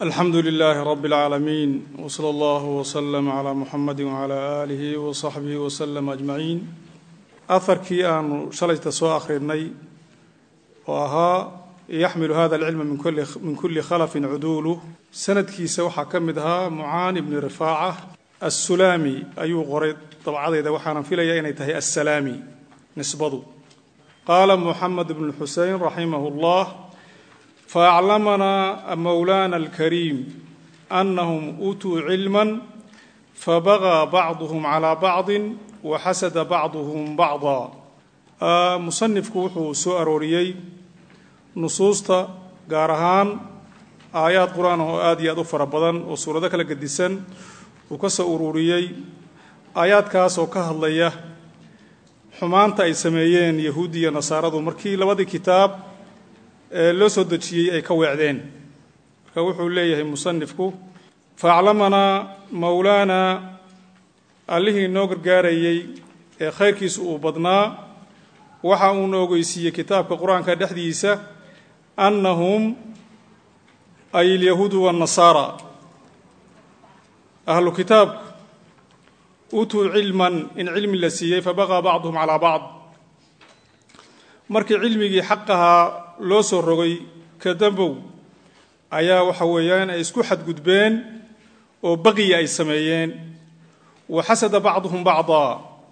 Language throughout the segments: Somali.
alxamdu lilaahi rabi اlcaalamiin wsala allahu wslama calaa muxamadi wcalaa aalihi wasaxbihi waslama ajmaciin aharkii aanu shalayta soo akhrinay oo ahaa yaxmilu hada alcilma min kuli khalafin cuduulu sanadkiisa waxaa ka mid ahaa mucaani bni rifaaca assulaami ayuu qoray dabcadayda waxaanan filayaa inay tahay assalaami nisbadu qaala muxamed bnu xusein raximah اllah faaclamanaa mowlaana alkariim anahum uutuu cilma fabagaa bacduhum calaa bacdin waxasada bacduhum bacda musanifku wuxuu soo arooriyey nusuusta gaar ahaan aayaad qur-aan oo aad iyo aad u fara badan oo suurado kala gedisan uu ka soo ururiyey aayaadkaas oo ka hadlaya xumaanta ay sameeyeen yahuudi iyo nasaaradu markii labadii kitaab ee loo soo dejiyey ay ka weecdeen marka wuxuu leeyahay musanifku faaclamanaa mowlaana allihii noo gargaarayey ee khayrkiisa uu badnaa waxa uu na ogeysiiyey kitaabka qur-aanka dhexdiisa annahum ay alyahuudu waannasaara ahlu kitaabku uutuu cilman in cilmi la siiyey fabaqaa bacduhum calaa bacd markii cilmigii xaqahaa loo soo rogay kadambow ayaa waxa weeyaan ay isku xadgudbeen oo baqiya ay sameeyeen wa xasada bacduhum bacdaa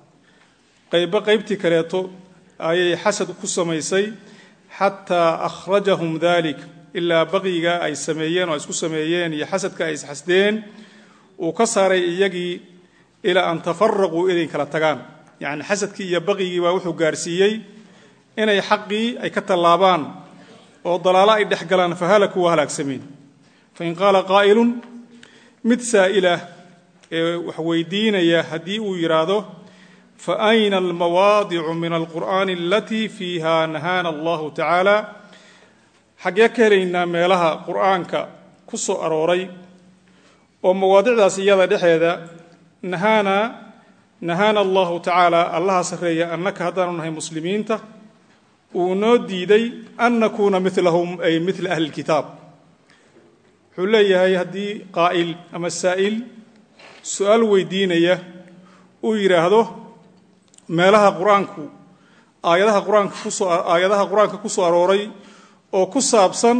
qaybo qaybtii kaleeto ayay xasad ku samaysay xataa akhrajahum dalik ilaa baqiga ay sameeyeen oo ay isku sameeyeen iyo xasadka ay isxasdeen uu ka saaray iyagii ilaa an tafaraquu inay kala tagaan yacni xasadkii iyo baqigii baa wuxuu gaarsiiyey inay xaqii ay ka tallaabaan oo dalaalo ay dhex galaan fahalaku waa halaagsameen fain qaala qaa'ilun mid saa'ila ee wax weydiinaya haddii uu yidhaahdo fa ayna almawaadicu min alqur'aani alatii fiiha nahaana allahu tacaala xaggee ka helaynaa meelaha qur'aanka ku soo arooray oo mawaadicdaas iyada dhexeeda nahaana nahaana allahu tacaala allaha sarreeya annaka haddaanu nahay muslimiinta uu noo diiday an nakuuna milahum ay mila ahli lkitaab wuxuu leeyahay haddii qaa'il ama saa'il su-aal weydiinaya uu yidhaahdo meelaha qur-aanku aayadaha qur-aanka kusoo aayadaha qur-aanka ku soo arooray oo ku saabsan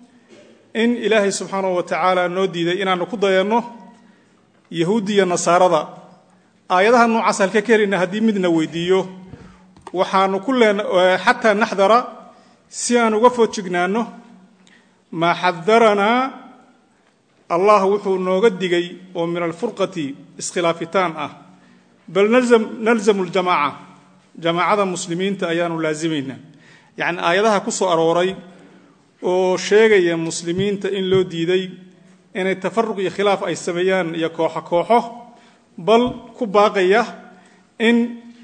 in ilaahay subxaanahu wa tacaala noo diiday inaanu ku dayanno yahuudiya nasaarada aayadaha noocaas halka ka helina haddii midna weydiiyo waxaanu ku leen xataa naxdara si aan uga foojignaanno maa xadaranaa allah wuxuu nooga digay oo min alfurqati iskhilaafitaan ah bal nalzamu ljamaaca jamaacada muslimiinta ayaanu laasimaynaa yacni aayadaha ku soo arooray oo sheegaya muslimiinta in loo diiday inay tafaruq iyo khilaaf ay sameeyaan iyo kooxo kooxo bal ku baaqaya in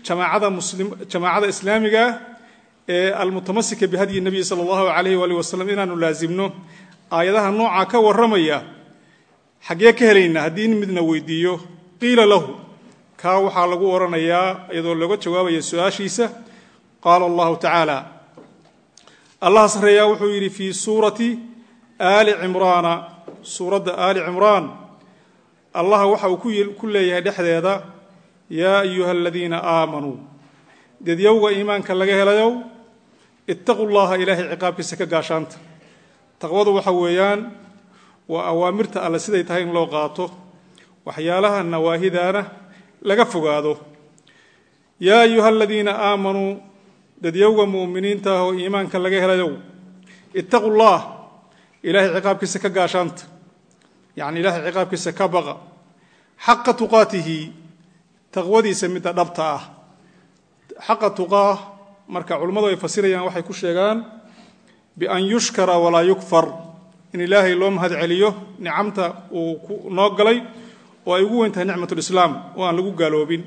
jamaacada islaamiga ee almutamasika bihadyi nabiyi sala allahu alayh wali wasalam inaanu laasimno aayadaha noocaa ka warramaya xaggee ka helaynaa haddii midna weydiiyo qiila lahu kaa waxaa lagu odhanayaa iyadoo looga jawaabaya su-aashiisa qaala allahu tacaala allah sarreeyaa wuxuu yidhi fii suurati aali cimraana suuradda aali cimraan allah waxa uu ku leeyahay dhexdeeda yaa ayuha aladiina aamanuu dedyowga iimaanka laga helayow ittaquu llaha ilaahay ciqaabkiisa ka gaashaanta taqwadu waxa weeyaan waa awaamirta alle siday tahay in loo qaato waxyaalaha nawaahidaana laga fogaado yaa ayuha aladiina aamanuu dadyowga mu'miniinta ah oo iimaanka laga helayow ittaquu llah ilaahay ciqaabkiisa ka gaashaanta yacni ilaahay ciqaabkiisa ka baqa xaqa tuqaatihi taqwadiisa midda dhabta ah xaqa tuqaa marka culimmadu ay fasirayaan waxay ku sheegaan bian yushkara walaa yukfar in ilaahay loo mahad celiyo nicamta uu noo galay oo ay ugu weyn tahay nicmatulislaam oo aan lagu gaaloobin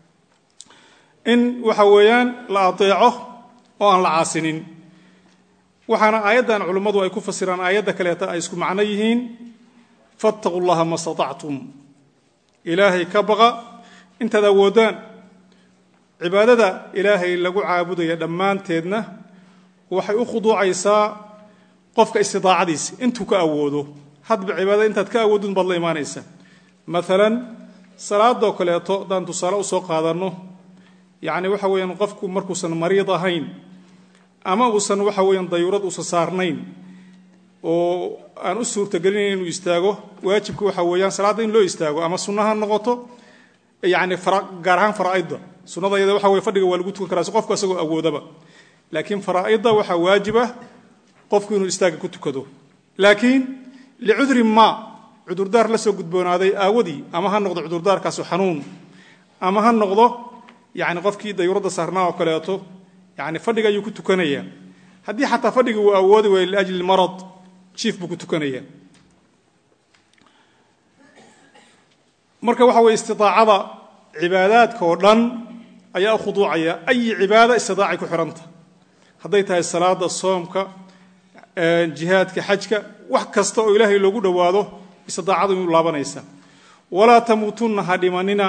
in waxa weeyaan la adeeco oo aan la caasinin waxaana aayaddan culimmadu ay ku fasiraan aayadda kaleeta ay isku macno yihiin fattaquu llaha ma statactum ilaahay ka baqa intaad awoodaan cibaadada ilaahay lagu caabudaya dhammaanteedna waxay u khuduucaysaa qofka istidaacadiisa intuu ka awoodo hadba cibaadada intaad ka awoodun baad la imaanaysa maalan salaadoo kaleeto haddaan tusaale usoo qaadanno yacni waxa weeyaan qofku markuusan mariid ahayn ama uusan waxa weeyaan dayuurad uusan saarnayn oo aan u suurtagelinayn inuu istaago waajibka waxa weeyaan salaadda in loo istaago ama sunna ha noqoto yacni gaar ahaan faraa'idda sunnada iyada waxa weye fadhiga waa lagu tukan karaa si qofku isagoo awoodaba laakiin faraa'idda waxaa waajib ah qofku inuu istaaga ku tukado laakiin licudrin ma cudurdaar la soo gudboonaaday aawadii ama ha noqdo cudurdaarkaasu xanuun ama ha noqdo yani qofkii dayuuradda saarnaa oo kaleeto yani fadhiga ayuu ku tukanaya haddii xataa fadhiga uu awoodi waayo liajli marad jiif buu ku tukanaya marka waxa weye istiaacada cibaadaadka oo dhan ayaa u khuduucaya ayi cibaada istiaacay ku xihanta hadday tahay salaada soomka jihaadka xajka wax kasta oo ilaahay loogu dhowaado istiaacadu inuu laabanaysa walaa tamuutunna ha dhimanina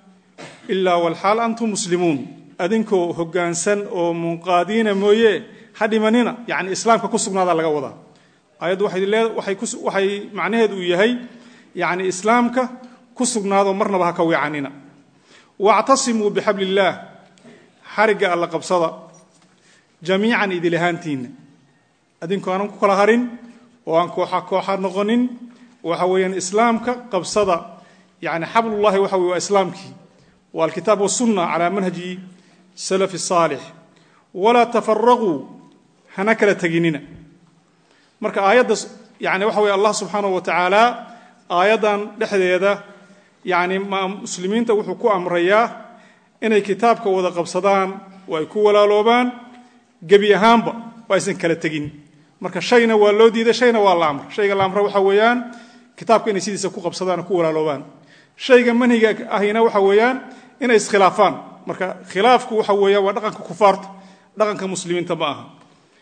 ilaa walxaal antum muslimuun adinkoo hoggaansan oo munqaadiina mooye ha dhimanina yani islaamka ku sugnaada laga wadaa ayaddu waxay macnaheedu uu yahay yani islaamka ku sugnaado marnaba ha ka weecanina wactasimuu bixabli illaah xarigga alla qabsada jamiican idil ahaantiinna adinkoo aanan ku kala harin oo aan kooxa kooxa noqonin waxa weeyaan islaamka qabsada yani xablullahi waxa weye waa islaamkii waa alkitaab wasunna calaa manhaji salafi saalix walaa tafaraquu hana kala teginina marka aayadda yani waxa weye allah subxaanahu wa tacaala aayaddan dhexdeeda yani muslimiinta wuxuu ku amrayaa inay kitaabka wada qabsadaan oo ay ku walaaloobaan gebi ahaanba oo aysan kala tegin marka shayna waa loo diiday shayna waa la amra shayga la amra waxa weeyaan kitaabka inay sidiisa ku qabsadaan oo ku walaaloobaan shayga manhiga ahina waxa weeyaan inay iskhilaafaan marka khilaafku waxa weeyaan waa dhaqanka kufaarta dhaqanka muslimiinta ma aha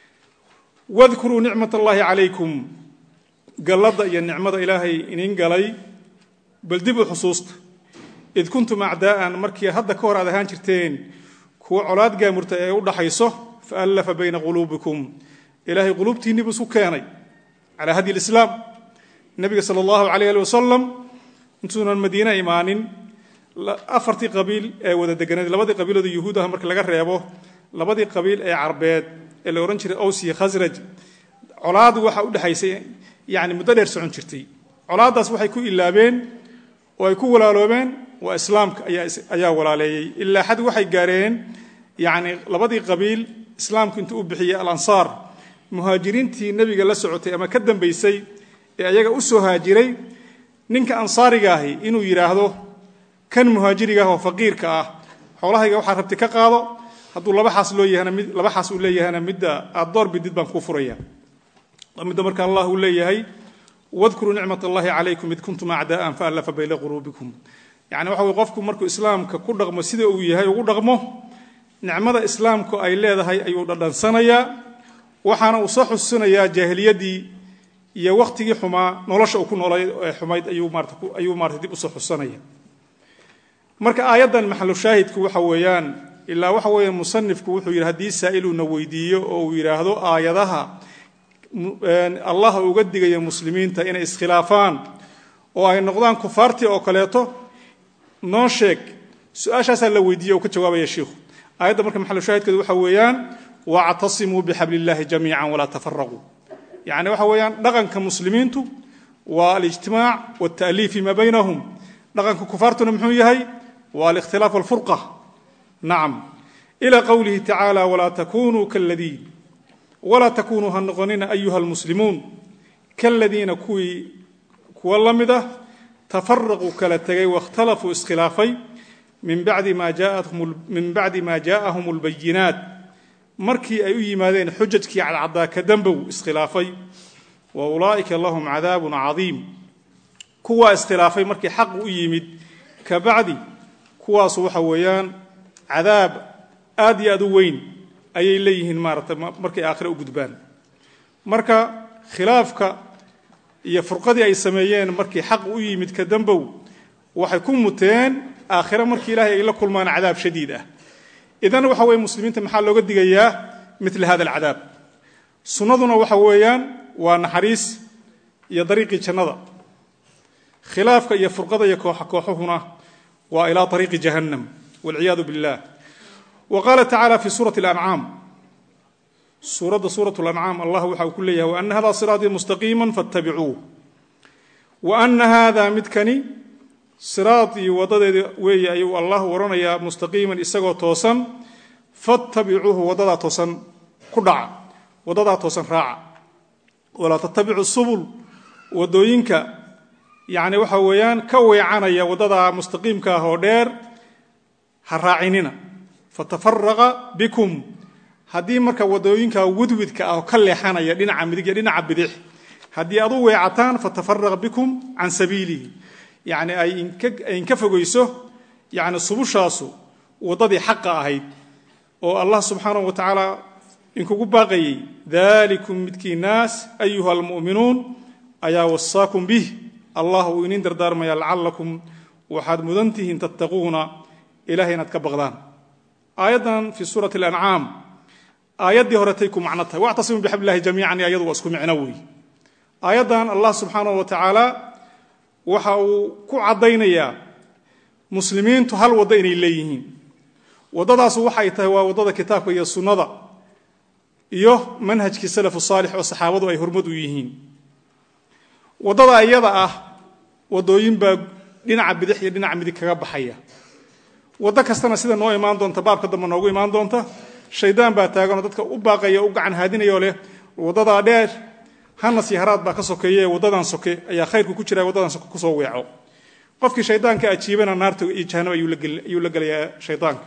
wadkuruu nicmat allaahi calaykum galladda iyo nicmada ilaahay inin galay bal dib u xusuusta id kuntum acdaa'an markii hadda ka hor aad ahaan jirteen kuwa colaad gaamurta ee u dhaxayso fa allafa bayna quluubikum ilaahay quluubtiinni buu isku keenay calaa hadyi lislaam nebiga sala allahu calayh ali wasalam intuunan madiine imaanin afartii qabiil ee wada deganeed labadii qabiilooda yuhuud ah marka laga reebo labadii qabiil ee carbeed ee la odhan jiray ows iyo khasraj colaadu waxa u dhexaysay yani muddo dheer socon jirtay colaaddaas waxay ku ilaabeen oo ay ku walaaloobeen waa islaamka ayaa walaaleeyey ilaa xad waxay gaareen yani labadii qabiil islaamku intuu u bixiyey alansaar muhaajiriintii nebiga la socotay ama ka dambaysay ee ayaga u soo haajiray ninka ansaariga ahi inuu yidhaahdo kan muhaajiriga ah oo faqiirka ah xoolahayga waxaa rabti ka qaado hadduu laba xaas loo yahana mid laba xaas uu leeyahana midda aad door bidid baan kuu furaya midda marka allah uu leeyahay wadkuruu nicmat allahi calaykum id kuntum acdaa'an faallafa bayna quluubikum yani waxa weye qofku markuu islaamka ku dhaqmo sida uu yahay ugu dhaqmo nicmada islaamku ay leedahay ayuu dhadhansanayaa waxaana uu soo xusinayaa jaahiliyaddii iyo wakhtigii xumaa nolosha uu ku noolay ee xumayd ayuu maarata dib usoo xusanaya marka aayaddan maxalu shaahidku waxa weeyaan ilaa waxa weeyaan musanifku wuxuu yidhi haddii saa'iluna weydiiyo oo uu yidhaahdo aayadaha allah uga digaya muslimiinta inay iskhilaafaan oo ay noqdaan kufaartii oo kaleeto noo sheeg su-aashaasaa la weydiiye oo ka jawaabaya shiikhu aayadda marka maxalu shaahidkeedu waxa weeyaan wactasimuu bixabli illaahi jamiican walaa tafaraquu yani waxa weeyaan dhaqanka muslimiintu waa alijtimaac walta'liif fima baynahum dhaqanka kufaartuna muxuu yahay waa alikhtilaaf walfurqa nacam ila qowlihi tacaala walaa takunuu kaladiin walaa takunuu ha noqonina ayuha almuslimuun kaladiina kuwii kuwa la mid ah tafaraquu kala tegay waاkhtalafuu iskhilaafay min bacdi ma jaaءahum اlbayinaat markii ay u yimaadeen xujajkii cadcaddaa ka dambow iskhilaafay wa ulaa'ika lahum cadaabun cadiim kuwaa iskhilaafay markii xaq u yimid ka bacdi kuwaasu waxa weeyaan cadaab aad iyo aad u weyn ayay leeyihiin maarata markay aakhire u gudbaan marka khilaafka iyo furqadii ay sameeyeen markii xaq u yimid ka dambow waxay ku muteen aakhire markii ilaahay ay la kulmaan cadaab shadiid ah idan waxa weye muslimiinta maxaa looga digayaa mila hada alcadaab sunnaduna waxa weeyaan waa naxariis iyo dariiqii jannada khilaafka iyo furqada iyo kooxa kooxuhuna waa ilaa ariiqi jahannam walciyaadu billah wa qaala tacaala fi suurati alancaam suuradda suurat lancaam allah waxa uu ku leeyahay wa ana hada siraatii mustaqiima fattabicuuh wa ana hada midkani siraatii wadadeeda weeye ayuu allah waranayaa mustaqiiman isagoo toosan fattabicuuhu wadadaa toosan ku dhaca wadadaa toosan raaca walaa tattabicu subul wadooyinka yani waxa weeyaan ka weecanaya wadada mustaqiimka ah oo dheer ha raacinina fatafaraqa bikum haddii marka wadooyinka wudwidka ah oo ka leexanaya dhinaca midig iyo dhinaca bidix haddii aad u weecataan fatafaraqa bikum can sabiilihi yani ay inka fogeyso yani subushaasu waddadii xaqa ahayd oo allah subxaanahu wa tacaala inkugu baaqayey dalikum midkii naas ayuha almu'minuun ayaa wasaakum bih allah uu inin dardaarmaya lacalakum waxaad mudan tihiin tattaquuna ilahay inaad ka baqdaan aayaddan fii suurati alancaam aayaddii horetay ku macno tahay wactasimu bixabl illahi jamiican iyo ayadu waa isku micno weey aayaddan allah subxaanahu wa tacaala waxa uu ku caddaynayaa muslimiintu hal waddo inay leeyihiin waddadaasu waxay tahay waa waddada kitaabka iyo sunnada iyo manhajkii salafu saalix oo saxaabadu ay hormad u yihiin waddada iyada ah waddooyin baa dhinaca bidix iyo dhinaca midig kaga baxaya waddo kastana sida noo imaan doonta baabka dambe noogu imaan doonta shaydaan baa taaganoo dadka u baaqaya o u gacan haadinayoo leh waddadaa dheer hanas iyo haraad baa ka sokeeye waddadan soke ayaa khayrku ku jira waddadan soke kusoo weeco qofkii shaydaanka ajiibana naarta iyo jahanam ayuu la gelayaa shaydaanka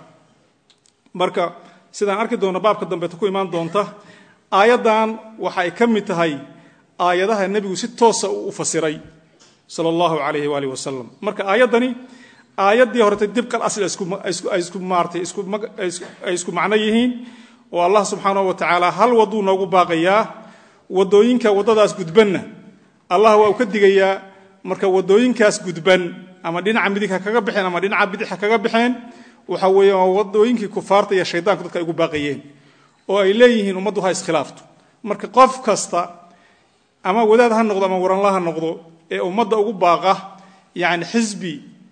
marka sidaan arki doonno baabka dambeeta ku imaan doonta aayaddan waxa ay ka mid tahay aayadaha nebigu si toosa u fasiray sala allahu calayhi waalihi wasalam marka aayaddani aayaddii horeta dibqal asl ay isku maaratay ay isku macno yihiin oo allah subxaanahu wa tacaala hal wadduu noogu baaqayaa waddooyinka waddadaas gudbanna allah waa uu ka digayaa marka waddooyinkaas gudban ama dhinaca midig ha kaga baxeen ama dhinaca bidix ha kaga baxeen waxa weeye waa waddooyinkii kufaarta iyo shaydaanku dadka ay ugu baaqayeen oo ay leeyihiin ummaddu ha iskhilaafto marka qof kasta ama wadaad ha noqdo ama waranla ha noqdo ee ummadda ugu baaqa yani xisbi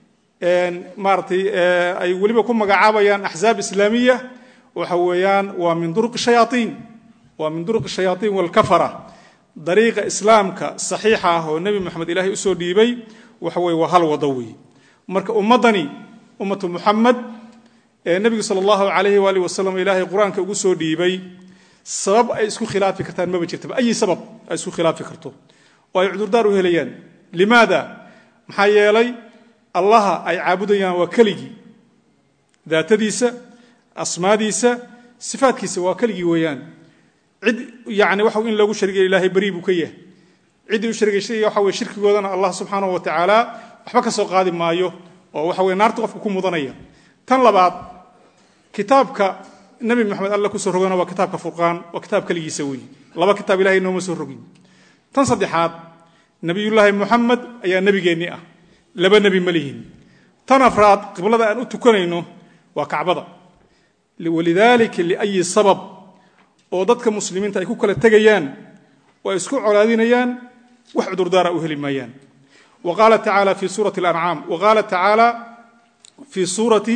maaratay ay weliba ku magacaabayaan axzaab islaamiya waxa weeyaan waa min duruqi shayaaiin waa min duruqi shayaaiin walkafara dariiqa islaamka saxiixa ah oo nebi moxamed ilaahay usoo dhiibay waxa weye waa hal wado wey marka ummaddani ummatu muxamed ee nebigu sala allahu calayhi waali wasalam ilaahay qur-aanka ugu soo dhiibay sabab ay isku khilaafi kartaan maba jirtaba ayi sabab ay isku khilaafi karto oo ay cudurdaar u helayaan limaada maxaa yeelay allaha ay caabudayaan waa keligii daatadiisa asmaadiisa sifaadkiisa waa keligii weeyaan cid yani waxa in loogu sharigay ilaahay beri buu ka yahay ciddii u sharigaysa waxa weye shirkigoodana allah subxaanahu wa tacaala waxba ka soo qaadi maayo oo waxa weye naarta qofka ku mudanaya tan labaad kitaabka nabi maxamed alla kusoo rogana waa kitaabka furqaan waa kitaab keligiisa wey laba kitaab ilahay nooma soo rogin tan saddexaad nabiyullaahi muxamed ayaa nebigeennii ah laba nebi ma lihin tan afraad qiblada aan u tukanayno waa kacbada walidaalika liayi sabab oo dadka muslimiinta ay ku kala tegayaan oo ay isku colaadinayaan wax cudurdaara u heli maayaan wa qaala tacaala fi suurati alancaam wa qaala tacaala fii suurati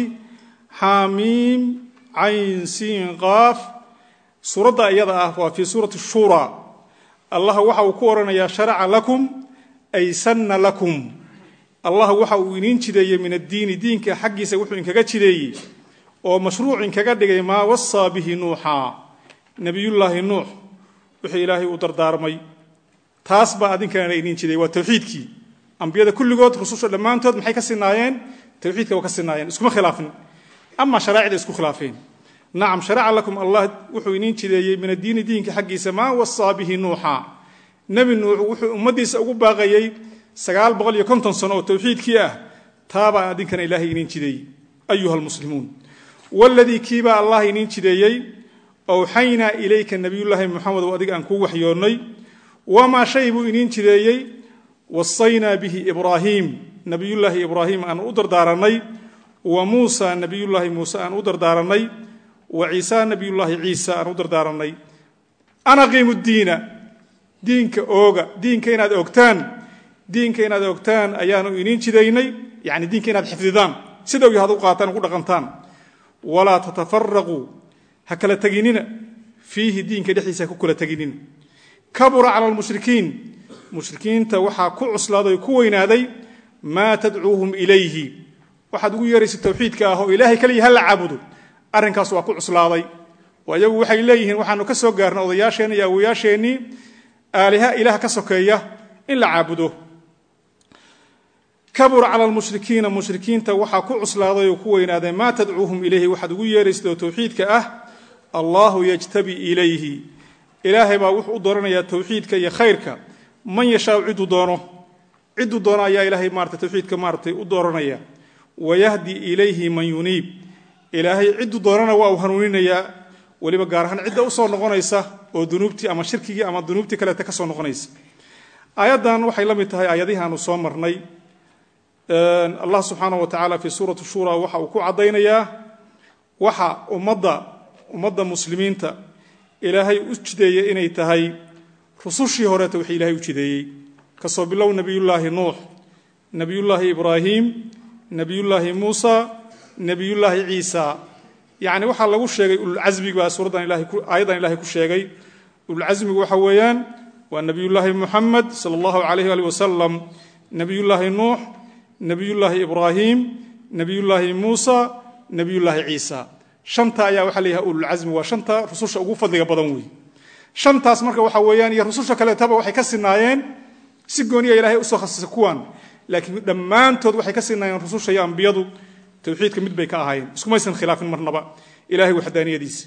xaamiim cayn siin qaaf suuradda iyada ah waa fii suurati shura allah waxa uu ku odhanayaa sharaca lakum ay sanna lakum allah waxa uu iniin jideeyey min addiini diinka xaggiisa wuxuu inkaga jideeyey oo mashruuc inkaga dhigay maa wasaa bihi nuuxa nebiyullaahi nuux wuxuu ilaahay u dardaarmay taas baa adinkana iniin jideeyey waa tawxiidkii ambiyada kulligood rususha dhammaantood maxay ka sinaayeen tawxiidka waa ka sinaayeen iskuma khilaafin ama sharaacida isku khilaafeen nacam sharaca lakum allah wuxuu iniin jideeyey min addiini diinka xaggiisa maa wasaa bihi nuuxa nebi nuux wuxuu ummaddiisa ugu baaqayey sagaal boqol iyo konton sano oo tawxiidkii ah taabaa adinkana ilaahay iniin jideeyey ayuha almuslimuun waladii kiibaa allah iniin jideeyey owxaynaa ilayka nabiyullaahi muxamedow adiga aan kuu waxyoonnay wamaa shay buu iniin jideeyey wasaynaa bihi ibraahiim nabiyullaahi ibraahim aan u dardaaranay wa muusa nabiyullaahi muuse aan u dardaaranay wa ciisa nabiyullaahi ciisa aan u dardaaranay an aqiimu ddiina diinka ooga diinka inaad ogtaan diinka inaad ogtaan ayaanu iniin jidaynay yani diinka inaad xifdidaan sida yahaad u qaataan ugu dhaqantaan walaa tatafaraquu ha kala teginina fiihi diinka dhexdiisa ha ku kala teginina kabura cala lmushrikiin mushrikiinta waxaa ku cuslaaday o ku weynaaday maa tadcuuhum ilayhi waxaad ugu yeeraysa tawxiidka ah oo ilaahay kaliya ha la caabudo arrinkaas waa ku cuslaaday oo iyagu waxay leeyihiin waxaanu ka soo gaarnay odayaasheenni iyo awoyaasheennii aaliha ilaah ka sokeeya in la caabudo kabura cala lmushrikiina mushrikiinta waxaa ku cuslaaday oo ku weynaaday maa tadcuuhum ilayhi waxaad ugu yeeraysa oo tawxiidka ah allahu yajtabi ilayhi ilaahay baa wuxuu u dooranayaa tawxiidka iyo khayrka man yashaau ciduu doono ciduu doono ayaa ilaahay maarata tawxiidka maaratay u dooranaya wayahdi ilayhi man yuniib ilaahay ciduu doonana waa uu hanuuninayaa weliba gaar ahaan cidda usoo noqonaysa oo dunuubtii ama shirkigii ama dunuubtii kaleeta ka soo noqonaysa aayaddan waxay la mid tahay aayadihii aanu soo marnay allah subxaanah wa tacaala fii suurati shura waxa uu ku caddaynayaa waxa ummadda ummadda muslimiinta ilaahay u jideeyey inay tahay rusushii horeeta wixii ilahay u jideeyey kasoo bilow nebiyullaahi nuux nebiyullaahi ibraahim nebiyullaahi muusa nebiyullaahi ciisa yacni waxaa lagu sheegay ululcasmiga baa suuraddan ilahay aayaddan ilahay ku sheegay ululcasmigu waxa weeyaan waa nebiyullaahi muxamed sala allahu calayh ali wasalam nebiyullaahi nuux nebiyullaahi ibraahim nebiyullaahi muusa nebiyullaahi ciisa shanta ayaa waxaa la yidhaha ululcasmi waa shanta rususha ugu fadliga badan wey shantaas marka waxa weeyaan iyo rususha kaleetaba waxay ka sinaayeen si gooniya ilahay usoo khasisay kuwan laakiin dhammaantood waxay ka sinaayeen rususha iyo ambiyadu tawxiidka mid bay ka ahaayeen iskumaysan khilaafin marnaba ilahay waxdaaniyadiisa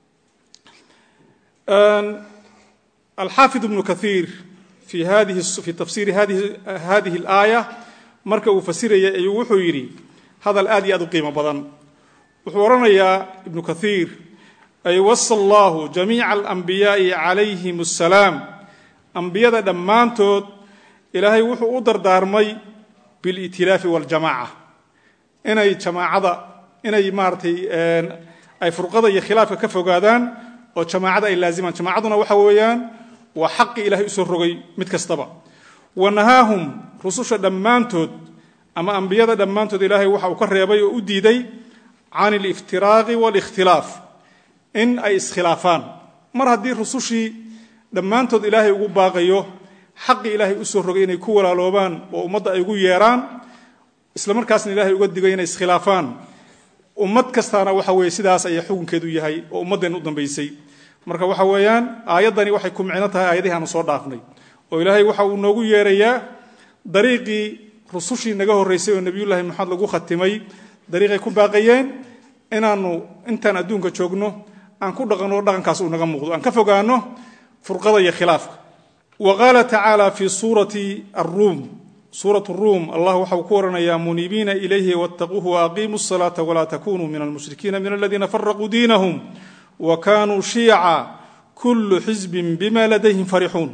alxaafid ibnu kaiir fi fi tafsiiri hadihi alaaya marka uu fasirayay ayuu wuxuu yidhi hadal aad iyo aad u qiimo badan wuxuu odhanayaa ibnu kaiir ay wasa allahu jamiica alambiyaai calayhim assalaam ambiyada dhammaantood ilaahay wuxuu u dardaarmay bilitilaafi waljamaaca inay jamaacada inay maaratay ay furqada iyo khilaafka ka fogaadaan oo jamaacada ay laazimaan jamaacaduna waxa weeyaan waa xaqi ilahay usoo rogay mid kastaba wa nahaahum rususha dhammaantood ama ambiyada dhammaantood ilaahay waxa uu ka reebay oo u diiday can aliftiraaqi waalikhtilaaf in ay iskhilaafaan mar haddii rusushii dhammaantood ilaahay ugu baaqayo xaqii ilaahay usoo rogay inay ku walaaloobaan oo ummadda ay ugu yeeraan isla markaasna ilahay uga digay inay iskhilaafaan ummad kastaana waxa weye sidaas ayaa xukunkeedu yahay oo ummaddeen u dambaysay marka waxa weeyaan aayaddani waxay ku micno tahay aayadihii aanu soo dhaafnay oo ilaahay waxa uu noogu yeerayaa dariiqii rusushii naga horraysay oo nebiyullaahi maxamed lagu khatimay dariiqay ku baaqayeen inaanu intaan adduunka joogno aan ku dhaqanno dhaqankaas uu naga muuqdo aan ka fogaano furqada iyo khilaafka wa qaala tacaala fii suurati aruum suurat ruum allah waxa uu ku oranayaa muniibiina ilayhi wattaquuhu waaqiimuu salaata walaa takunuu min almushrikiina min aladiina faraquu diinahum wa kanuu shiica kullu xisbin bima ladayhim farixuun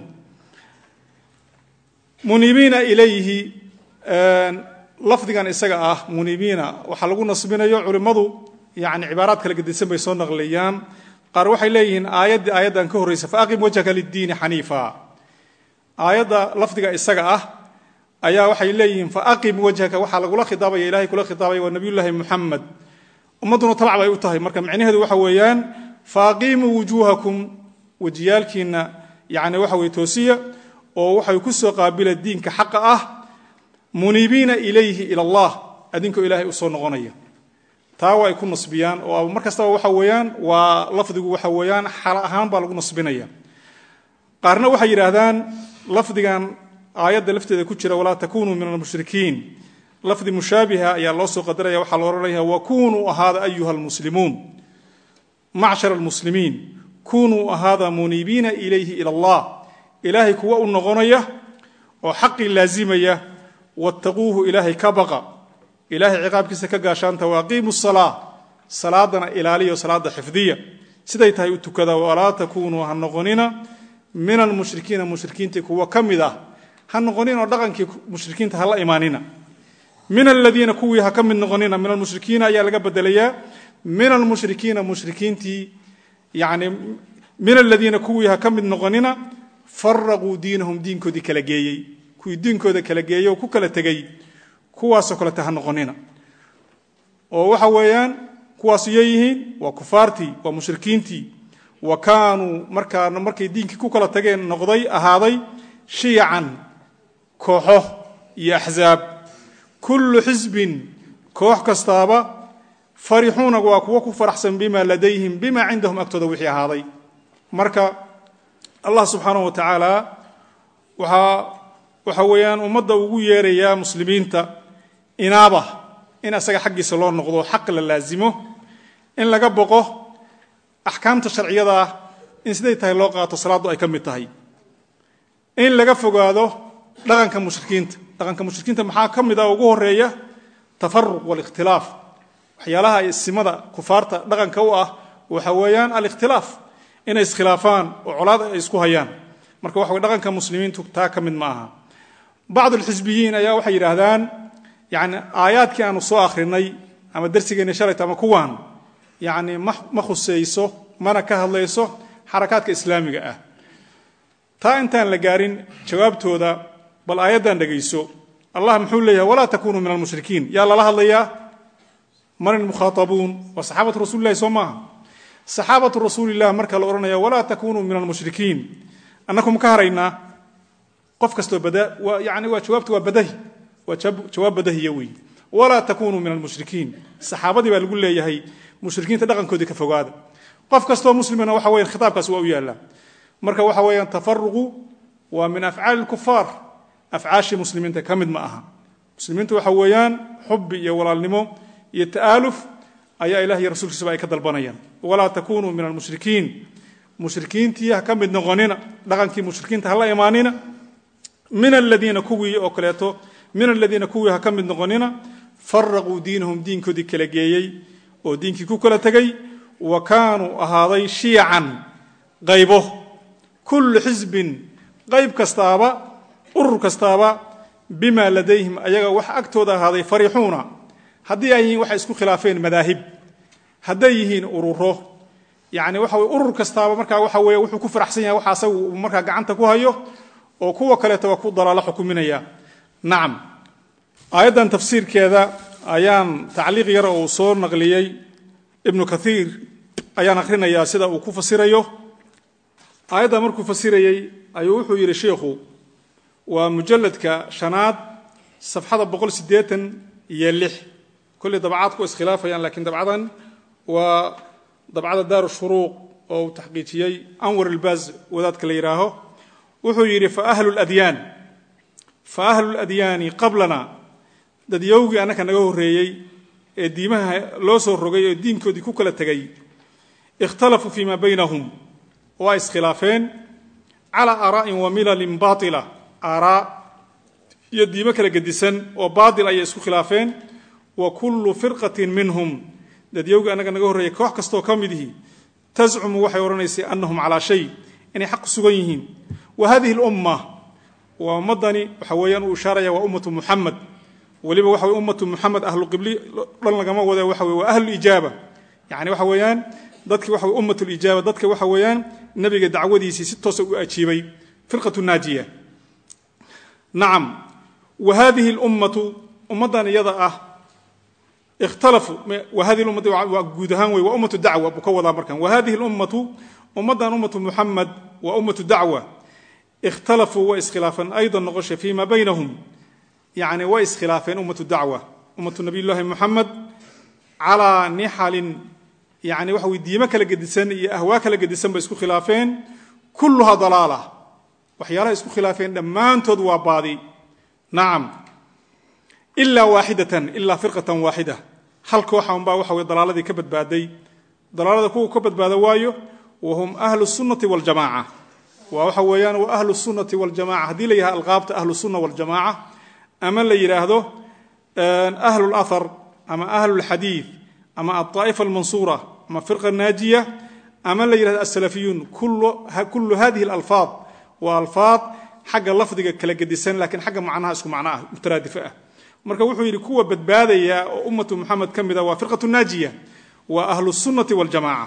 muniibiina ilayhi lafdigan isaga ah muniibiina waxaa lagu nasbinayo culimmadu yani cibaaraad kala gedisan bay soo naqliyaan qaar waxay leeyihiin aayaddii aayaddan ka horraysa faaqim wajhaka liddiini xaniifa aayadda lafdiga isaga ah ayaa waxay leeyihiin faaqim wajhaka waxaa lagula khidaabaya ilahay kula khidaabaya waa nabiyullaahi muxamed ummadduna tabac bay u tahay marka micnaheedu waxa weeyaan faaqimuu wujuuhakum wejiyaalkiinna yani waxa weye toosiya oo waxay ku soo qaabila diinka xaqa ah muniibiina ilayhi ila allah adinkoo ilaahay u soo noqonaya taa waa ay ku nasbiyaan oo mar kastaba waxa weeyaan waa lafdigu waxa weeyaan xala ahaan baa lagu nasbinaya qaarna waxay yidhaahdaan lafdigan aayadda lafteeda ku jira walaa takunuu min almushrikiin lafdi mushaabiha ayaa loo soo qadaraya waxaa lo odhanaya wa kunuu ahaada ayuha almuslimuun macshar almuslimiin kunuu ahaada muniibiina ilayhi ila allah ilaahay kuwa u noqonaya oo xaqii laazimaya wattaquuhu ilaahay ka baqa ilaahay ciqaabkiisa ka gaashaanta waaqiimu salaa salaadana ilaaliyo salaada xifdiya siday tahay u tukada walaa takunuu ha noqonina min almushrikiina mushrikiintii kuwa ka mid ah ha noqoninoo dhaqankii mushrikiinta hala imaanina min aladiina kuwii ha ka mid noqonina min almushrikiina ayaa laga bedelayaa min almushrikiina mushrikiintii yani min aladiina kuwii ha ka mid noqonina faraquu diinahum diinkoodii kala geeyey kuwii diinkooda kala geeyey oo ku kala tegey kuwaasoo kalete ha noqonina oo waxa weeyaan kuwaas iyo yihiin waa kufaartii waa mushrikiintii wa kaanuu markaana markay diinkii ku kala tageen noqday ahaaday shiyacan kooxo iyo axzaab kullu xisbin koox kastaaba farixuuna waa kuwo ku faraxsan bima ladayhim bima cindahum agtooda wixii ahaaday marka allah subxaanahu wa tacaala waxaa waxa weeyaan ummadda ugu yeerayaa muslimiinta inaaba in asaga xaggiisa loo noqdo xaq la laasimo in laga boqo axkaamta sharciyada ah in siday tahay loo qaato salaaddu ay ka mid tahay in laga fogaado dhaqanka mushrikiinta dhaqanka mushrikiinta maxaa ka mid ah ugu horeeya tafaruq walikhtilaaf waxyaalaha isimada kufaarta dhaqanka u ah waxa weeyaan alikhtilaaf inay iskhilaafaan oo colaad ay isku hayaan marka waxa wey dhaqanka muslimiintu taa ka mid ma aha bacd alxisbiyiin ayaa waxay yidhaahdaan yani aayaadkii aanu soo akhrinay ama darsigeenni shalayta ama kuwaan yani ma khusayso mana ka hadlayso xarakaadka islaamiga ah taa intaan la gaarin jawaabtooda bal aayaddan dhegayso allah muxuu leeyahay walaa takunuu min almushrikiin yaa lala hadlayaa man ilmukhaatabuun waa saxaabatu rasulilahi soo maaha saxaabatu rasuulilah marka la odhanaya walaa takunuu min almushrikiin annaku ma ka haraynaa qof kastoo yani waa jawaabtu waa badahi waa jawaab badahiya wey walaa takunuu min almushrikiin saxaabadii baa lagu leeyahay mushrikiinta dhaqankoodii ka fogaada qof kastoo muslimina waxa weyan khitaabkaas waa u yaallaa marka waxa weeyaan tafaruqu waa min afcaali lkufaar afcaashii muslimiinta ka mid ma aha muslimiintu waxa weeyaan xubi iyo walaalnimo iyo ta'aaluf ayaa ilah iyo rasuulkiisaba ay ka dalbanayaan walaa takunuu min almushrikiin mushrikiintii ha ka mid noqonina dhaqankii mushrikiinta hala imaanina min aladiina kuwii oo kaleeto min aladiina kuwii ha ka mid noqonina faraquu diinahum diinkoodii kala geeyey oo diinkii ku kala tegey wa kaanuu ahaaday shiyacan qaybo kullu xisbin qayb kastaaba urur kastaaba bima ladayhim ayaga wax agtooda ahaaday farixuuna haddii ay yihiin waxay isku khilaafeen madaahib hadday yihiin ururo yani waxa weye urur kastaaba markaa waxa weye wuxuu ku faraxsan yahay waxa asaga uu markaa gacanta ku hayo oo kuwa kaleeta waa ku dalaalo xukuminaya nacam aayaddan tafsiirkeeda ayaan tacliiq yara uu soo naqliyey ibnu kathiir ayaan akhrinayaa sida uu ku fasirayo aayadda markuu fasirayey ayuu wuxuu yidhi sheikhu waa mujalladka shanaad safxada boqol siddeetan iyo lix kolley dabcaadku iskhilaafayaan lakiin dabcadan waa dabcada daaru shuruuq oo uu taxqiijiyey anwar ilbaaz wadaadka la yidhaaho wuxuu yidhi faahlu ladyaan fa ahlu ladyaani qablana dadyowgii annaka naga horreeyey ee diimaha loo soo rogay oo diinkoodii ku kala tegay ikhtalafuu fii maa baynahum waa iskhilaafeen calaa aaraa'in wa milalin baatila aaraa iyo diimo kala gedisan oo baatil ayay isku khilaafeen wa kullu firqatin minhum dadyowgii annaga naga horreeyey koox kastoo ka mid ihi tascumu waxay odhanaysay annahum calaa shay inay xaq ku sugan yihiin wa hadihi lumma waa ummaddani waxa weeyaan uu ishaaraya waa ummatu muxamed weliba waxa weye ummatu muxamed ahlu qibli dhan lagama wada waxa weye waa ahlu ijaaba yani waxa weeyaan dadki waxa weye ummat lijaaba dadka waxa weeyaan nebiga dacwadiisii si toosa u ajiibay firqatu naajiya nacam wa hadihi lummatu ummaddan iyada ah ikhtalafuu wa hadihi lummati waa guud ahaan wey waa ummatu dacwa buu ka wadaa markan wa hadihi lummatu ummaddan ummatu muxamed waa ummatu dacwa ikhtalafuu way iskhilaafeen aydan noqosha fii ma baynahum yani way iskhilaafeen ummatu dacwa ummatu nabiy llaahi muxamed calaa nixalin yani waxa wey diimo kala gedisan iyo ahwaa kala gedisan bay isku khilaafeen kulluhaa dalaala waxyaalaha isku khilaafeen dhammaantood waa baadi nacam ilaa waaxidatan ilaa firqatan waaxida hal kooxa unbaa waxa wey dalaaladii ka badbaaday dalaalada kuwa ka badbaada waayo wa hum ahlu sunnati waljamaaca waa waxa weeyaan waa ahlu sunnati waljamaca haddii la yidhaha alqaabta ahlu sunna waljamaaca ama la yidhaahdo ahlu lathar ama ahlu lxadiid ama alطaa'ifa almansuura ama firqa naajiya ama la yidhahdo asalafiyuun kullu hadihi alalfaad waa alfaad xagga lafdiga kala gedisan lakiin xagga macnaha isku macno ah mutaraadifo ah marka wuxuu yidhi kuwa badbaadaya oo ummatu muxamed ka mida waa firqatu naajiya waa ahlu sunnati waljamaca